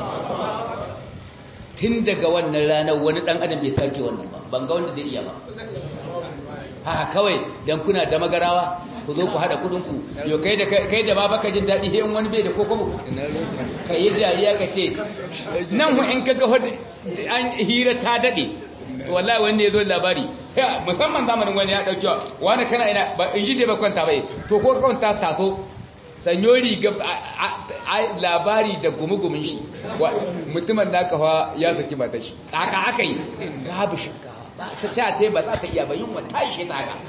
tun daga wannan ranar wani dan adam bai sake wannan ba ban ga wanda zai iya ba haka kawai dan kuna da magarawa ku zo ku hada kudin ku yo kai da kai da ba baka jin dadi in wani bai da kokobo kai yi dariya ka ce nan hu in kaga an hira ta dade to wallahi wanda ya zo labari sai musamman zamanin wani ya dauki wani kana ina ba in ji dai ba kwanta bai to ko kwanta taso sanyo riga labari da gumugumin shi mutumin naka fa ya saki mata shi kaka aka yi babu shinkawa ba ta ci ta ba za ta iya ba yunwa ta ishe ta haka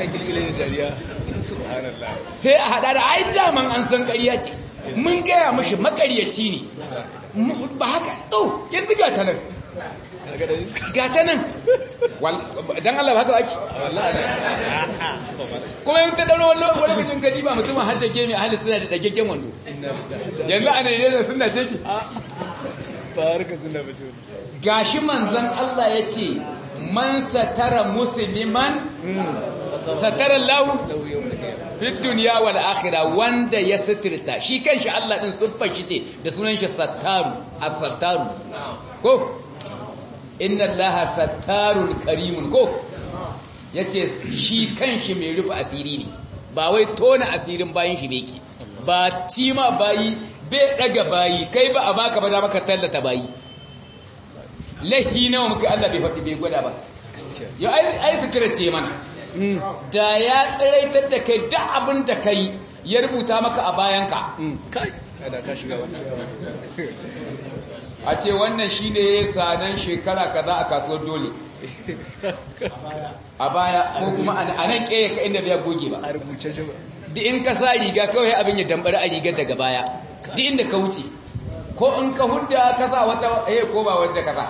sai a hada da ai daman an san ƙarya ce mun gaya mashi makaryaci ne ba haka to yanzu ga ta nan ga ta nan don Allah ba haka ba ake kuma yin ta ɗauro wani lokacin kadi ba mutum har da gemi a hannun suna da ɗagaggen wando yanzu a daidai da suna ce ki ba harka suna mutum gashi manzan Allah ya ce man satara musulman satara lahu fi duniya wal akhirah wanda ya sitirta shi kanshi Allah din siffar shi ce da sunan shi sattaru as-sattaru ko inna allaha sattarun karimun ko yace shi kanshi mai rufe asiri ne ba wai tona asirin bayin shi beke ba ci ma bayi bai daga bayi kai ba a baka ba da maka tallata bayi lahi nawa muka Allah bai faɗi bai gwada ba yau ai sutura ce mana da ya tsiraitar da kai da abin da kai ya rubuta maka a bayanka kai kada ka shiga wannan a ce wannan shi ne sanan shekara kaza a kasuwar dole a baya ko kuma a nan ƙeya ka inda biya goge ba a rubuce shi ba duk in ka sa riga kawai abin ya dambari a rigar daga baya duk inda ka wuce ko in ka hudda ka sa wata eh ko ba wanda ka sa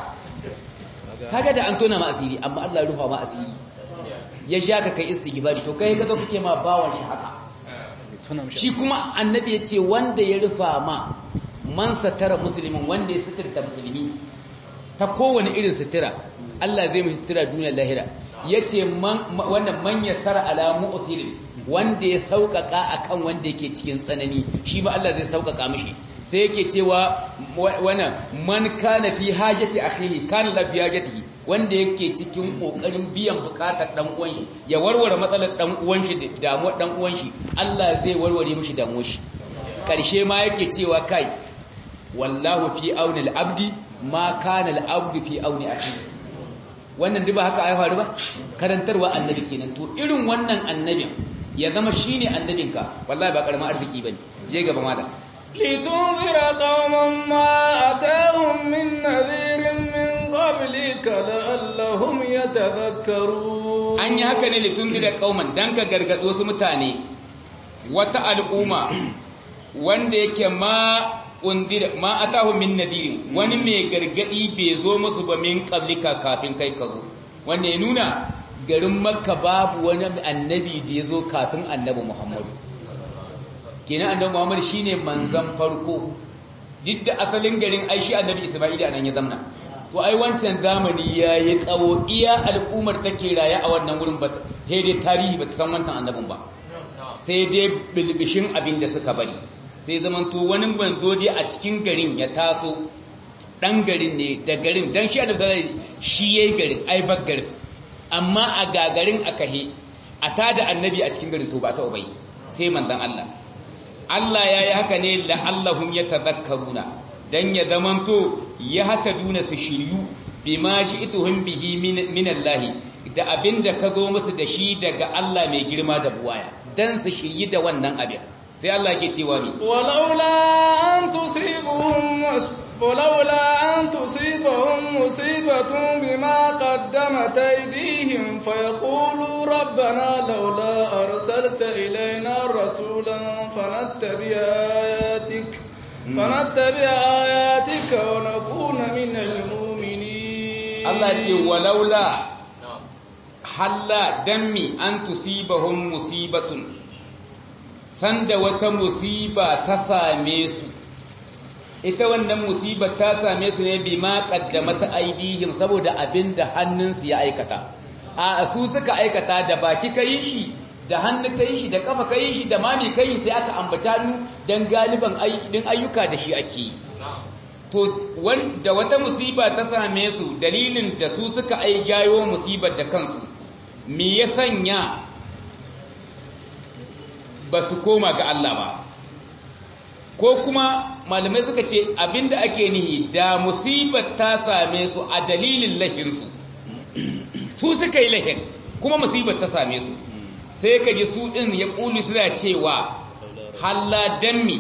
kaga da an tona ma asiri amma Allah ya rufa ma asiri ya ja ka kai istighfari to kai ka zo kake ma bawan shi haka tuna mishi shi kuma annabi ya ce wanda ya rufa ma man satara musulmin wanda ya suturta musulmi ta kowane irin sutura Allah zai mashi sutura duniyar lahira ya ce wannan man ya sara alamu usirin wanda ya sauƙaƙa akan wanda yake cikin tsanani shi ma Allah zai sauƙaƙa mishi sai yake cewa wannan man kana fi hajati akhihi kana la fi hajatihi wanda yake cikin kokarin biyan bukatar dan uwan shi ya warware matsalar dan uwan shi damuwar dan uwan shi Allah zai warware mishi damuwar shi karshe ma yake cewa kai wallahu fi auni al-abdi ma kana al-abdu fi auni akhihi wannan duba haka ai faru ba karantarwa annabi kenan to irin wannan annabin ya zama shine annabinka wallahi ba karamin arziki bane je gaba malam لتنذر قوما ما أتاهم من نذير من قبلك لعلهم يتذكرون an yi haka ne litundira kauman dan ka gargado su mutane wata al'umma wanda yake ma undira ma atahu min nadirin wani mai gargadi bai zo musu ba min qablika kafin kai ka zo wanda ya nuna garin makka babu wani annabi da ya zo kafin annabi muhammadu kenan annabi muhammadu shine manzan farko duk da asalin garin aishi annabi isma'ila anan ya zamna to ai wancan zamani ya yi tsawo iya al'ummar take raye a wannan wurin ba sai dai tarihi ba ta san wancan annabin ba sai dai bilbishin abin da suka bari sai zamanto wani banzo dai a cikin garin ya taso dan garin ne da garin dan shi da shi yayi garin ai bak garin amma a gagarin aka he a tada annabi a cikin garin to ba ta ubai sai manzon Allah Allah yayi haka ne la'allahum yatadhakkaruna dan ya zamanto ya hata duna su shiryu bima ji'tuhum bihi min Allah da abinda ka zo musu da shi daga Allah mai girma da buwaya dan su shiryi da wannan abin sai Allah ke cewa mi walaula an tusibahum walaula an tusibahum musibatun bima qaddamat aydihim fayaqulu rabbana laula arsalta ilayna rasulan fanattabi ayatik فنتبع آياتك ونكون من المؤمنين الله ce walaula halla dammi an tusibahum musibatun sanda wata musiba ta same su ita wannan musiba ta same su ne bima qaddamata aidihim saboda abinda hannunsu ya aikata a su suka aikata da baki kai shi da hannu kai shi da kafa kai shi da mami kai sai aka ambaci hannu dan galiban din ayyuka da shi ake to wanda wata musiba ta same su dalilin da su suka ai jayo musibar da kansu me ya sanya ba su koma ga Allah ba ko kuma malamai suka ce abinda ake nihi da musibar ta same su a dalilin lahinsu su suka yi lahin kuma musibar ta same su sai ka ji su ɗin ya ƙuli suna cewa halla dammi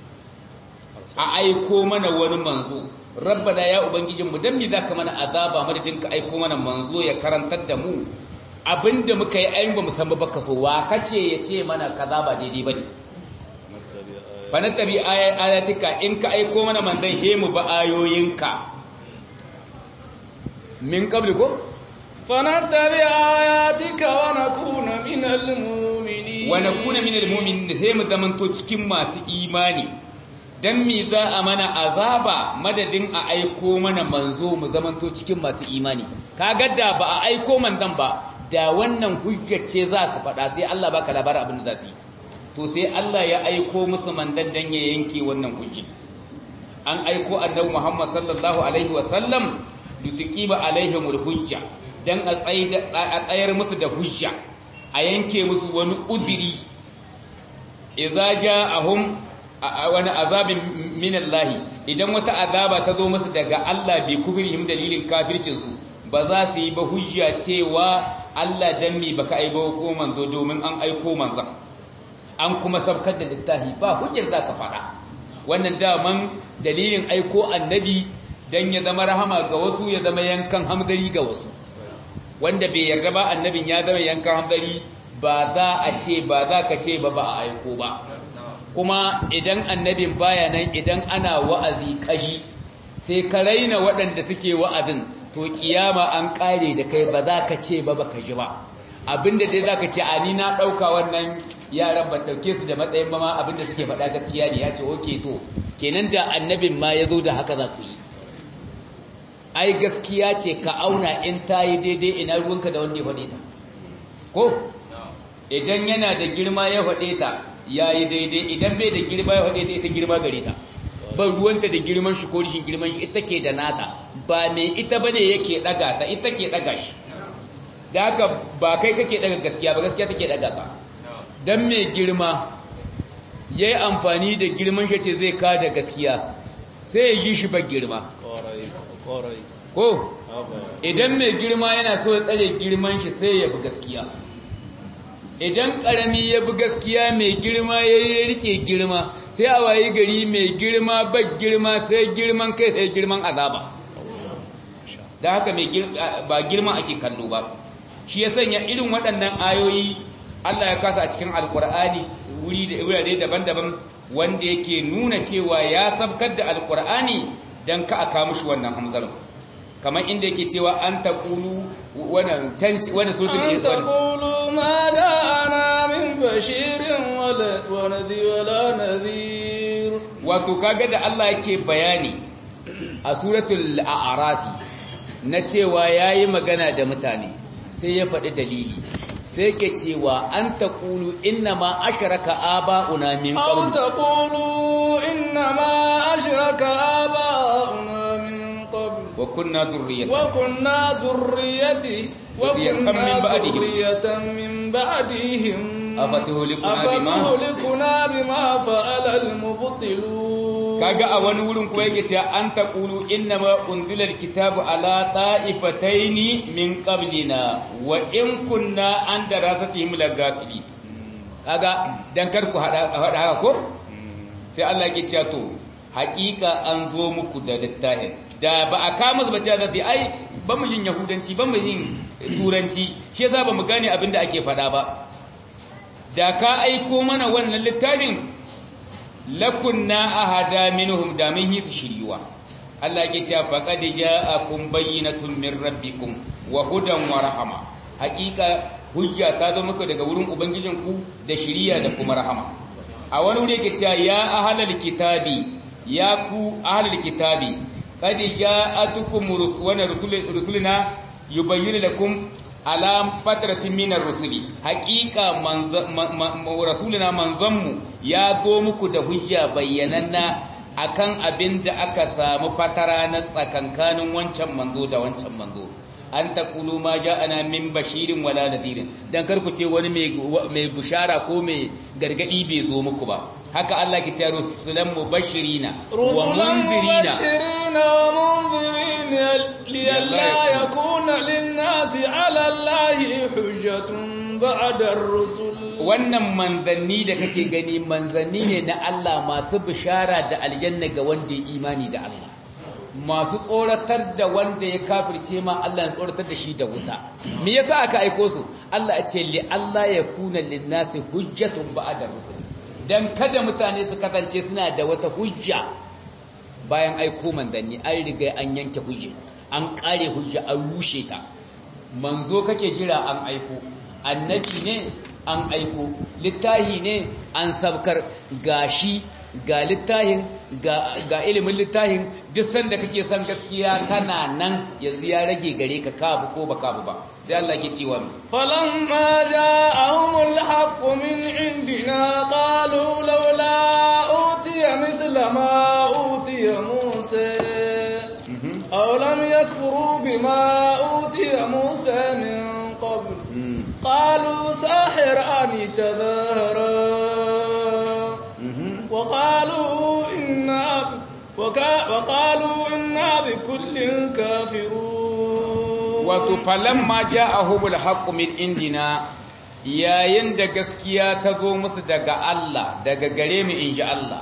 a aiko mana wani manzo rabbana ya ubangijinmu dammi za ka mana azaba madadin ka aiko mana manzo ya karantar da mu abinda muka yi ayin ba musamman baka so wa kace ya ce mana kaza ba daidai ba ne fanattabi ayatika in ka aiko mana mandan he mu ba ayoyinka min qabli ko فنتبع آياتك ونكون من المؤمنين ونكون من المؤمنين sai mu zamanto cikin masu imani dan me za a mana azaba madadin a aiko mana manzo mu zamanto cikin masu imani kaga da ba a aiko manzon ba da wannan hujjace za su faɗa sai Allah baka labarin abin da za su yi to sai Allah ya aiko musu mandan dan ya yanke wannan hujji an aiko annabi Muhammad sallallahu alaihi wasallam lituqiba alaihimul hujja dan a tsayar musu da hujja a yanke musu wani udiri idza ja'ahum wani azabin minallahi idan wata azaba ta zo musu daga Allah bi kufrihim dalilin kafircinsu ba za su yi ba hujja cewa Allah dan me baka aibo ko manzo domin an aiko manzon an kuma sabkar da littafi ba hujjar za ka faɗa wannan daman dalilin aiko annabi dan ya zama rahama ga wasu ya zama yankan hamdari ga wasu wanda bai yarda ba annabin ya zama yankan hamdari ba za a ce ba za ka ce ba ba a aiko ba kuma idan annabin baya nan idan ana wa'azi kashi sai ka raina waɗanda suke wa'azin to kiyama an ƙare da kai ba za ka ce ba ba ka ji ba abinda dai za ka ce a ni na ɗauka wannan yaran ban ɗauke su da matsayin ba ma abinda suke faɗa gaskiya ne ya ce oke to kenan da annabin ma ya zo da haka za ku yi ai gaskiya ce ka auna in ta yi daidai ina ruwanka da wanda ya faɗe ta ko idan yana da girma ya faɗe ta ya yi daidai idan bai da girma ya faɗe ta ita girma gare ta ban ruwanta da girman shi ko rishin girman shi ita ke da nata ba me ita bane yake ɗaga ta ita ke ɗaga shi da haka ba kai kake ɗaga gaskiya ba gaskiya take ɗaga ka dan mai girma ya yi amfani da girman shi ce zai ka da gaskiya sai ya ji shi ba girma ko idan mai girma yana so ya tsare girman shi sai ya bi gaskiya idan karami ya bi gaskiya mai girma ya yi rike girma sai a wayi gari mai girma ba girma sai girman kai sai girman azaba da haka ba girma ake kallo ba shi ya sanya irin waɗannan ayoyi Allah ya kasa a cikin alkur'ani wurare daban-daban wanda yake nuna cewa ya sabkar da alkur'ani don ka aka mushi wannan hamzarin kamar inda yake cewa an taqulu wannan canci wannan suratul an taqulu ma ja'ana min bashirin wala nadhir wato kaga da Allah yake bayani a suratul a'rafi na cewa yayi magana da mutane sai ya faɗi dalili sai ke cewa an taqulu inna ma ashraka aba'una min qabl an taqulu inna ma ashraka aba'una وكنا ذرية وكنا ذرية وكنا من بعدهم ذرية من بعدهم أفتهلكنا بما أفتهلكنا بما فعل المبطلون kaga a wani wurin kuma yake cewa an taqulu innama unzila alkitabu ala ta'ifataini min qablina wa in kunna an darasatihim lagafili kaga dan kar ku hada haka ko sai Allah yake cewa to haƙiƙa an zo muku da littafin da ba a kama su bace da ai ba mu yin yahudanci ba mu yin turanci shi yasa ba mu gane abin da ake faɗa ba da ka aiko mana wannan littafin lakunna ahada minhum da min hisu shiriwa Allah yake cewa faqad ja'akum bayyinatun min rabbikum wa hudan wa rahama haƙiƙa hujja ta zo muku daga wurin ubangijinku da shiriya da kuma rahama a wani wuri yake cewa ya ahlal kitabi ya ku ahlal kitabi qad ja'atukum rusuluna yubayyinu lakum ala fatratin minar rusuli haqiqa rasuluna manzanmu ya zo muku da hujja bayyananna akan abin da aka samu fatara na tsakankanin wancan manzo da wancan manzo an taqulu ma ja'ana min bashirin wala nadirin dan karku ce wani mai bushara ko mai gargadi bai zo muku ba haka Allah ke cewa rusulan mubashirina wa munzirina wa munzirina liyalla yakuna lin-nasi 'ala Allahi hujjatun ba'da ar-rusul wannan manzanni da kake gani manzanni ne na Allah masu bishara da aljanna ga wanda ya imani da Allah masu tsoratar da wanda ya kafirce ma Allah ya tsoratar da shi da wuta me yasa aka aiko su Allah ya ce li Allah ya kuna lin-nasi hujjatun ba'da ar-rusul dan kada mutane su kasance suna da wata hujja bayan aiko manzanni an riga an yanke hujja an kare hujja an rushe ta manzo kake jira an aiko annabi ne an aiko littahi ne an sabkar gashi ga littahin ga ilimin littahin duk sanda kake son gaskiya tana nan yanzu ya rage gare ka kafu ko ba kafu ba sai Allah ke cewa mi falamma ja'ahumul haqqu min indina qalu laula utiya mithla ma utiya musa aw lam yakfuru bima utiya musa min qabl qalu sahirani tadhara وقالوا إنا وكا وقالوا إنا بكل كافرون wato falamma ja'ahumul haqqu min indina yayin da gaskiya ta zo musu daga Allah daga gare mu inji Allah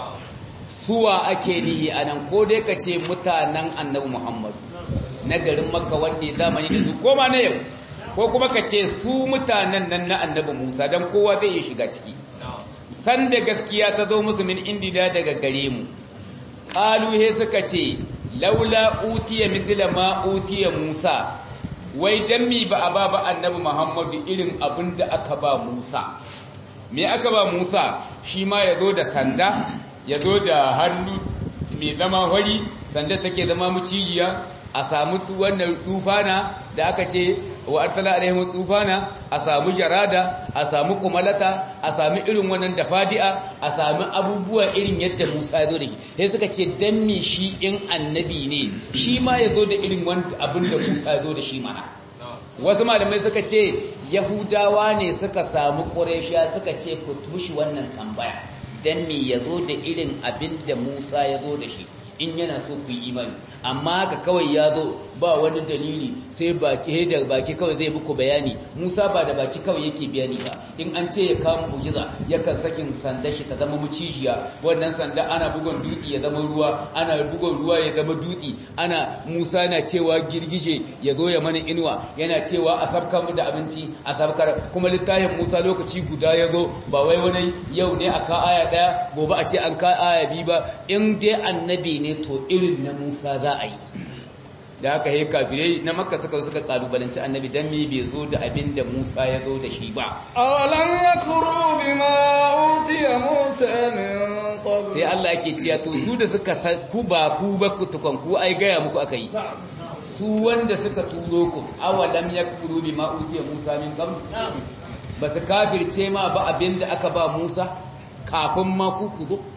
suwa ake nihi anan ko dai kace mutanen annabi Muhammad na garin Makka wanda zamani da su koma na yau ko kuma kace su mutanen nan na annabi Musa dan kowa zai iya shiga ciki san da gaskiya ta zo musu min indina daga gare mu qalu he suka ce laula utiya mithla ma utiya Musa wai dan mi ba a ba ba annabi Muhammadu irin abin da aka ba Musa me aka ba Musa shi ma yazo da sanda yazo da hannu mai zama hori sanda take zama mucijiya a samu wannan tufana da aka ce wa arsala alaihim tufana a samu jarada a samu kumalata a samu irin wannan dafadi'a a samu abubuwa irin yadda Musa ya zo da shi sai suka ce dan me shi in annabi ne shi ma ya zo da irin wanda abin da Musa ya zo da shi mana wasu malamai suka ce yahudawa ne suka samu qurayshiya suka ce ku mushi wannan tambaya dan me ya zo da irin abin da Musa ya zo da shi in yana so ku yi imani amma haka kawai ya zo ba wani dalili sai baki da baki kawai zai muku bayani Musa ba da baki kawai yake bayani ba in an ce ya kawo mu'jiza yakan sakin sanda shi ta zama mucijiya wannan sanda ana bugon dutse ya zama ruwa ana bugon ruwa ya zama dutse ana Musa na cewa girgije ya zo ya mana inuwa yana cewa a sabkar mu da abinci a sabkar kuma littafin Musa lokaci guda ya zo ba wai wani yau ne a ka aya daya gobe a ce an ka aya biyu ba in dai annabi ne to irin na Musa za a yi da haka he kafirai na makka suka suka kalubalanci annabi dan me bai zo da abin da Musa ya zo da shi ba awalam yakfuru bima utiya Musa min qabl sai Allah yake cewa to su da suka ku ba ku ba ku tukun ku ai gaya muku aka yi su wanda suka turo ku awalam yakfuru bima utiya Musa min qabl ba su kafirce ma ba abin da aka ba Musa kafin ma ku ku zo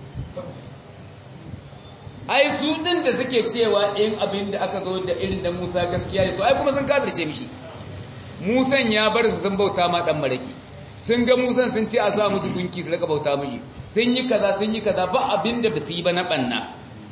ai su din da suke cewa in abin da aka zo da irin da Musa gaskiya ne to ai kuma sun kafirce mishi Musan ya bar su sun bauta ma dan maraki sun ga Musan sun ce a sa musu gunki su rika bauta mishi sun yi kaza sun yi kaza ba abin da basu yi ba na banna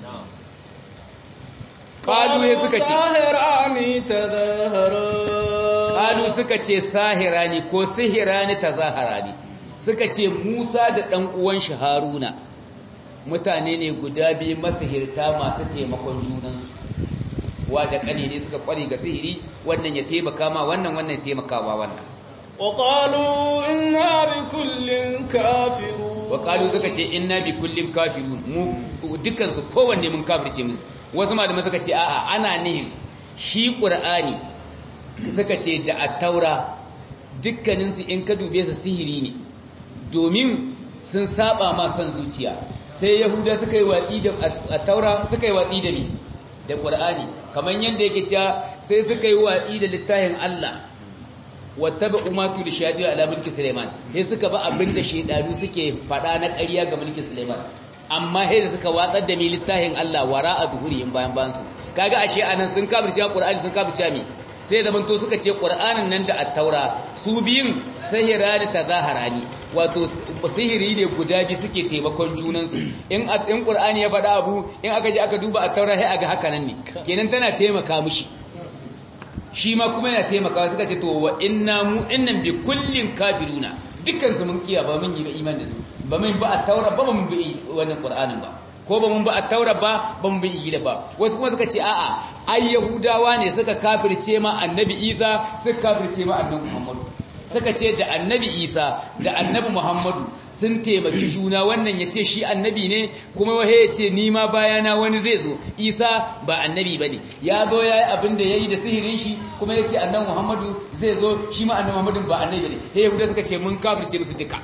Kalu ya suka ce sahirani tadahara Kalu suka ce sahirani ko sihirani tazaharani suka ce Musa da dan uwan shi Haruna mutane ne guda biyu masihirta masu taimakon junansu wa da kane ne suka kware ga sihiri wannan ya taimaka ma wannan wannan ya taimaka ma wannan وقالوا إنا بكل كافرون وقالوا suka ce inna bi kullin kafirun mu dukkan su kowanne mun kafirce mu wasu malamai suka ce a'a ana nihin shi qur'ani suka ce da at-taura dukkanin su in ka dube su sihiri ne domin sun saba ma san zuciya sai yahuda suka yi watsi da at-taura suka yi watsi da ni da qur'ani kamar yanda yake cewa sai suka yi watsi da littafin Allah wattaba umatu li shadi ala mulki Sulaiman sai suka ba abinda shedanu suke fada na ƙarya ga mulkin Sulaiman amma sai da suka watsar da mi littafin Allah wara a duhuriyin bayan bayan su kaga ashe anan sun kafirce Qur'ani sun kafirce mi sai da banto suka ce Qur'anin nan da at-taura su biyun sahirani tazaharani wato sihiri ne guda biyu suke taimakon junansu in in Qur'ani ya faɗa abu in aka je aka duba at-taura sai aga haka nan ne kenan tana taimaka mishi shi ma kuma yana taimakawa suka ce to wa inna mu innan bi kullin kafiruna dukkan su mun kiya ba mun yi ba iman da su ba mun ba at-taura ba mun bi wannan qur'anin ba ko ba mun ba at-taura ba ba mun bi injila ba wasu kuma suka ce a'a ai yahudawa ne suka kafirce ma annabi isa suka kafirce ma annabi muhammadu suka ce da annabi isa da annabi muhammadu sun taimaki juna wannan ya ce shi annabi ne kuma wahe ya ce nima bayana wani zai zo isa ba annabi ba ne ya zo ya yi abin da ya yi da sihirin shi kuma ya ce annabi muhammadu zai zo shi ma annabi muhammadu ba annabi ne he yahuda suka ce mun kafirce musu duka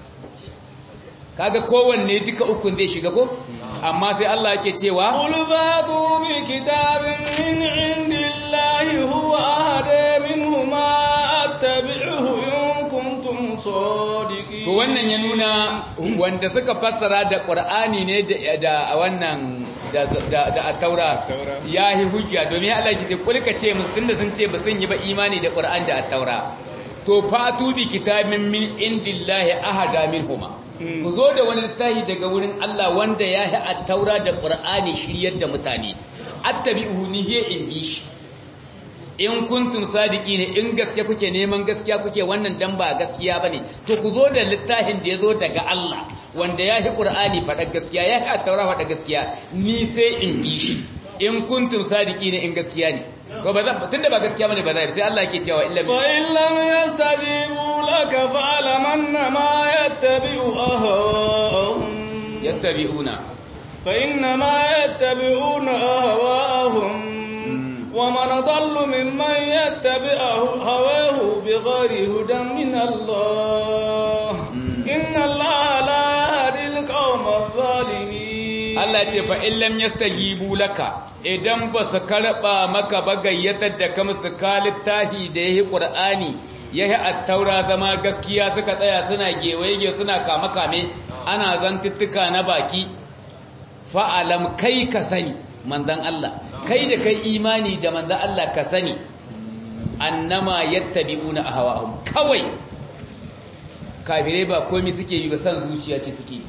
kaga kowanne duka ukun zai shiga ko amma sai Allah yake cewa قل فاتوا بكتاب من عند الله هو أهدى منهما أتبعه إن كنتم صادقين to wannan ya nuna wanda suka fassara da Qur'ani ne da wannan da da taura yahi hujja domin Allah ya ce kulka ce musu tunda sun ce ba sun yi ba imani da Qur'ani da at-taura to fatu bi kitabin min indillahi ahada minhuma ku zo da wani littafi daga wurin Allah wanda ya yi attaura da Qur'ani shiryar da mutane attabi'uhu ni he in bi shi in kuntum sadiki ne in gaske kuke neman gaskiya kuke wannan dan ba gaskiya bane to ku zo da littafin da ya zo daga Allah wanda ya yi Qur'ani faɗa gaskiya ya yi attaura faɗa gaskiya ni sai in bi shi in kuntum sadiki ne in gaskiya ne to ba zan tunda ba gaskiya bane ba zai sai Allah yake cewa illa fa in lam yastajibu laka fa'lam annama yattabi'u ahwa'ahum yattabi'una fa innama yattabi'una ahwa'ahum wa man adallu mimman yattabi'u hawahu bighayri hudan min Allah inna Allah la yahdi al-qawma adh-dhalimin Allah ce fa in lam yastajibu laka idan ba su karɓa maka ba gayyatar da ka musu kalittahi da ya yi ƙur'ani ya yi attaura zama gaskiya suka tsaya suna gewaye suna kame-kame ana zantuttuka na baki fa'alam kai ka sani manzan Allah kai da kai imani da manzan Allah ka sani annama yattabi'una ahwa'ahum kawai kafirai ba komai suke yi ba san zuciya ce suke yi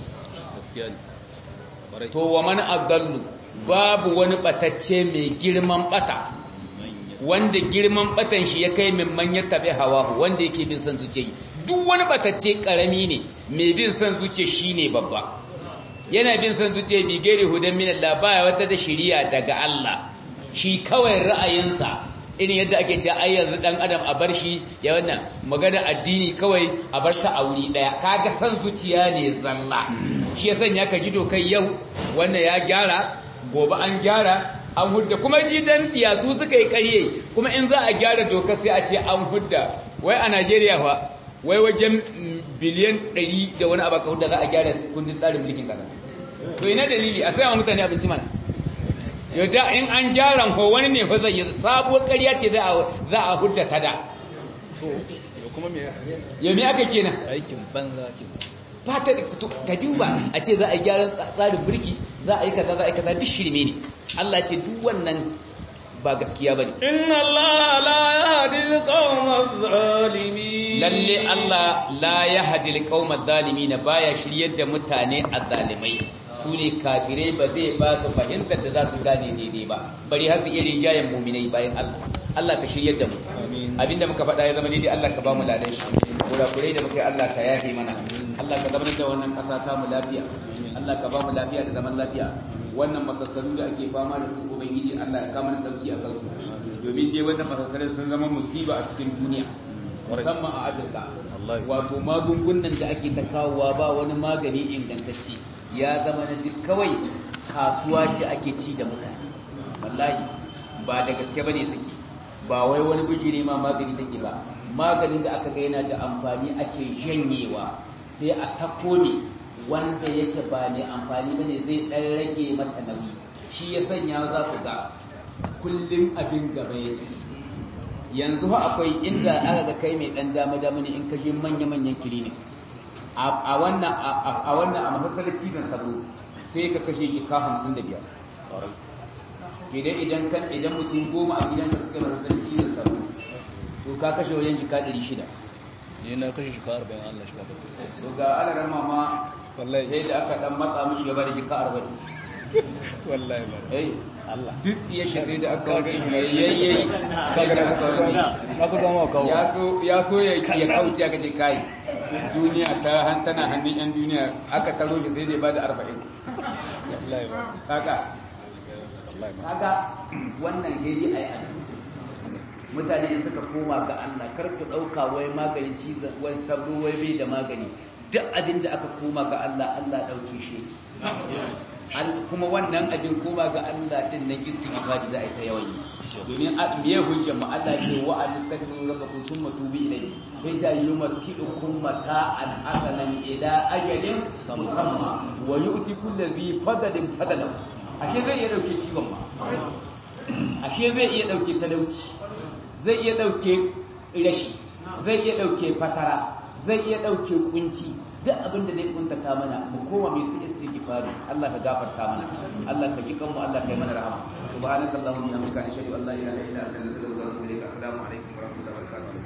to wa man adallu babu wani batacce mai girman bata wanda girman batan shi ya kai min man ya tabi hawa wanda yake bin san zuciya duk wani batacce karami ne mai bin san zuciya shine babba yana bin san zuciya bi gairi hudan min Allah baya wata da shiriya daga Allah shi kawai ra'ayinsa irin yadda ake cewa ai yanzu dan adam a bar shi ya wannan magana addini kawai a bar ta a wuri daya kaga san zuciya ne zalla shi ya sanya ka ji dokai yau wannan ya gyara gobe an gyara an hudda kuma jidan su suka yi karye kuma in za a gyara doka sai a ce an hudda wai a Najeriya fa wai wajen biliyan 100 da wani abaka hudda za a gyara kundin tsarin mulkin kasa to ina dalili a saya mutane abinci mana yadda in an gyara ko wani ne fa zai yi sabuwar ƙarya ce za a hudda ta da ya me aka kenan aikin banza kenan ba ta ka duba a ce za a gyaran tsarin mulki za a yi kaza za a yi kaza duk shirme ne Allah ce duk wannan ba gaskiya bane inna Allah la yahdi al-qawma adh-dhalimin lalle Allah la yahdi al-qawma adh-dhalimin baya shiryar da mutane azzalimai su ne kafirai ba zai ba su fahimtar da za su gane daidai ba bari har su irin jayen muminai bayan Allah Allah ka shiryar da mu abinda muka faɗa ya zama daidai Allah ka ba mu ladan shi kurakurai da muka yi Allah ka yafe mana Allah ka zama da wannan ƙasa ta mu lafiya Allah ka ba mu lafiya da zaman lafiya wannan masassaru da ake fama da su ubangiji Allah ka mana dauki a kansu domin dai wannan masassaru sun zama musiba a cikin duniya musamman a Afirka wato magungunan da ake ta kawowa ba wani magani ingantacce ya zama na duk kawai kasuwa ce ake ci da mutane wallahi ba da gaske bane suke ba wai wani bijiri ma magani take ba maganin da aka ga yana da amfani ake janyewa sai a sako ne wanda yake ba ne amfani bane zai dan rage mata nauyi shi ya sanya za ku ga kullum abin gaba yake yanzu ha akwai inda aka ga kai mai dan dama dama ne in ka je manya manyan clinic a wannan a wannan a masallaci dan sabo sai ka kashe shi ka 55 idan idan kan idan mutum goma a gidanka suka masallaci dan sabo to ka kashe wajen jika 600 ne na kashe shi ka 40 Allah shi ka to ga alaran mama wallahi sai da aka dan matsa mishi ya bada jika 40 wallahi ba eh Allah duk ya shi sai da aka wuce shi yayyayi sai da aka wuce na ku zama kawo ya so ya so ya ya kauce aka ce kai duniya ta han tana hannun yan duniya aka taro shi sai da ya bada 40 wallahi ba kaka wallahi ba kaga wannan hedi ayi addu'a mutane in suka koma ga Allah kar ku dauka wai maganin cizon wai sabro wai bai da magani duk abin da aka koma ga Allah Allah dauke shi Al- kuma wannan abin koma ga Allah din nan istighfari za a yi ta yawan yi domin a me hujjar mu Allah ce wa alistaghfiru rabbakum thumma tubu ilayhi sai ta yumakkidukum mata'an hasanan ila ajalin musamma wa yu'ti kulli dhi fadlin fadlan ashe zai iya dauke ciwon ma ashe zai iya dauke talauci zai iya ɗauke rashi zai iya ɗauke fatara zai iya ɗauke kunci duk abin da zai kuntata mana mu koma mai ta istighfari Allah ka gafarta mana Allah ka ji kanmu Allah ka yi mana rahama subhanakallahumma wa bihamdika ashhadu an la ilaha illa anta astaghfiruka wa atubu ilaik assalamu alaikum wa rahmatullahi wa barakatuh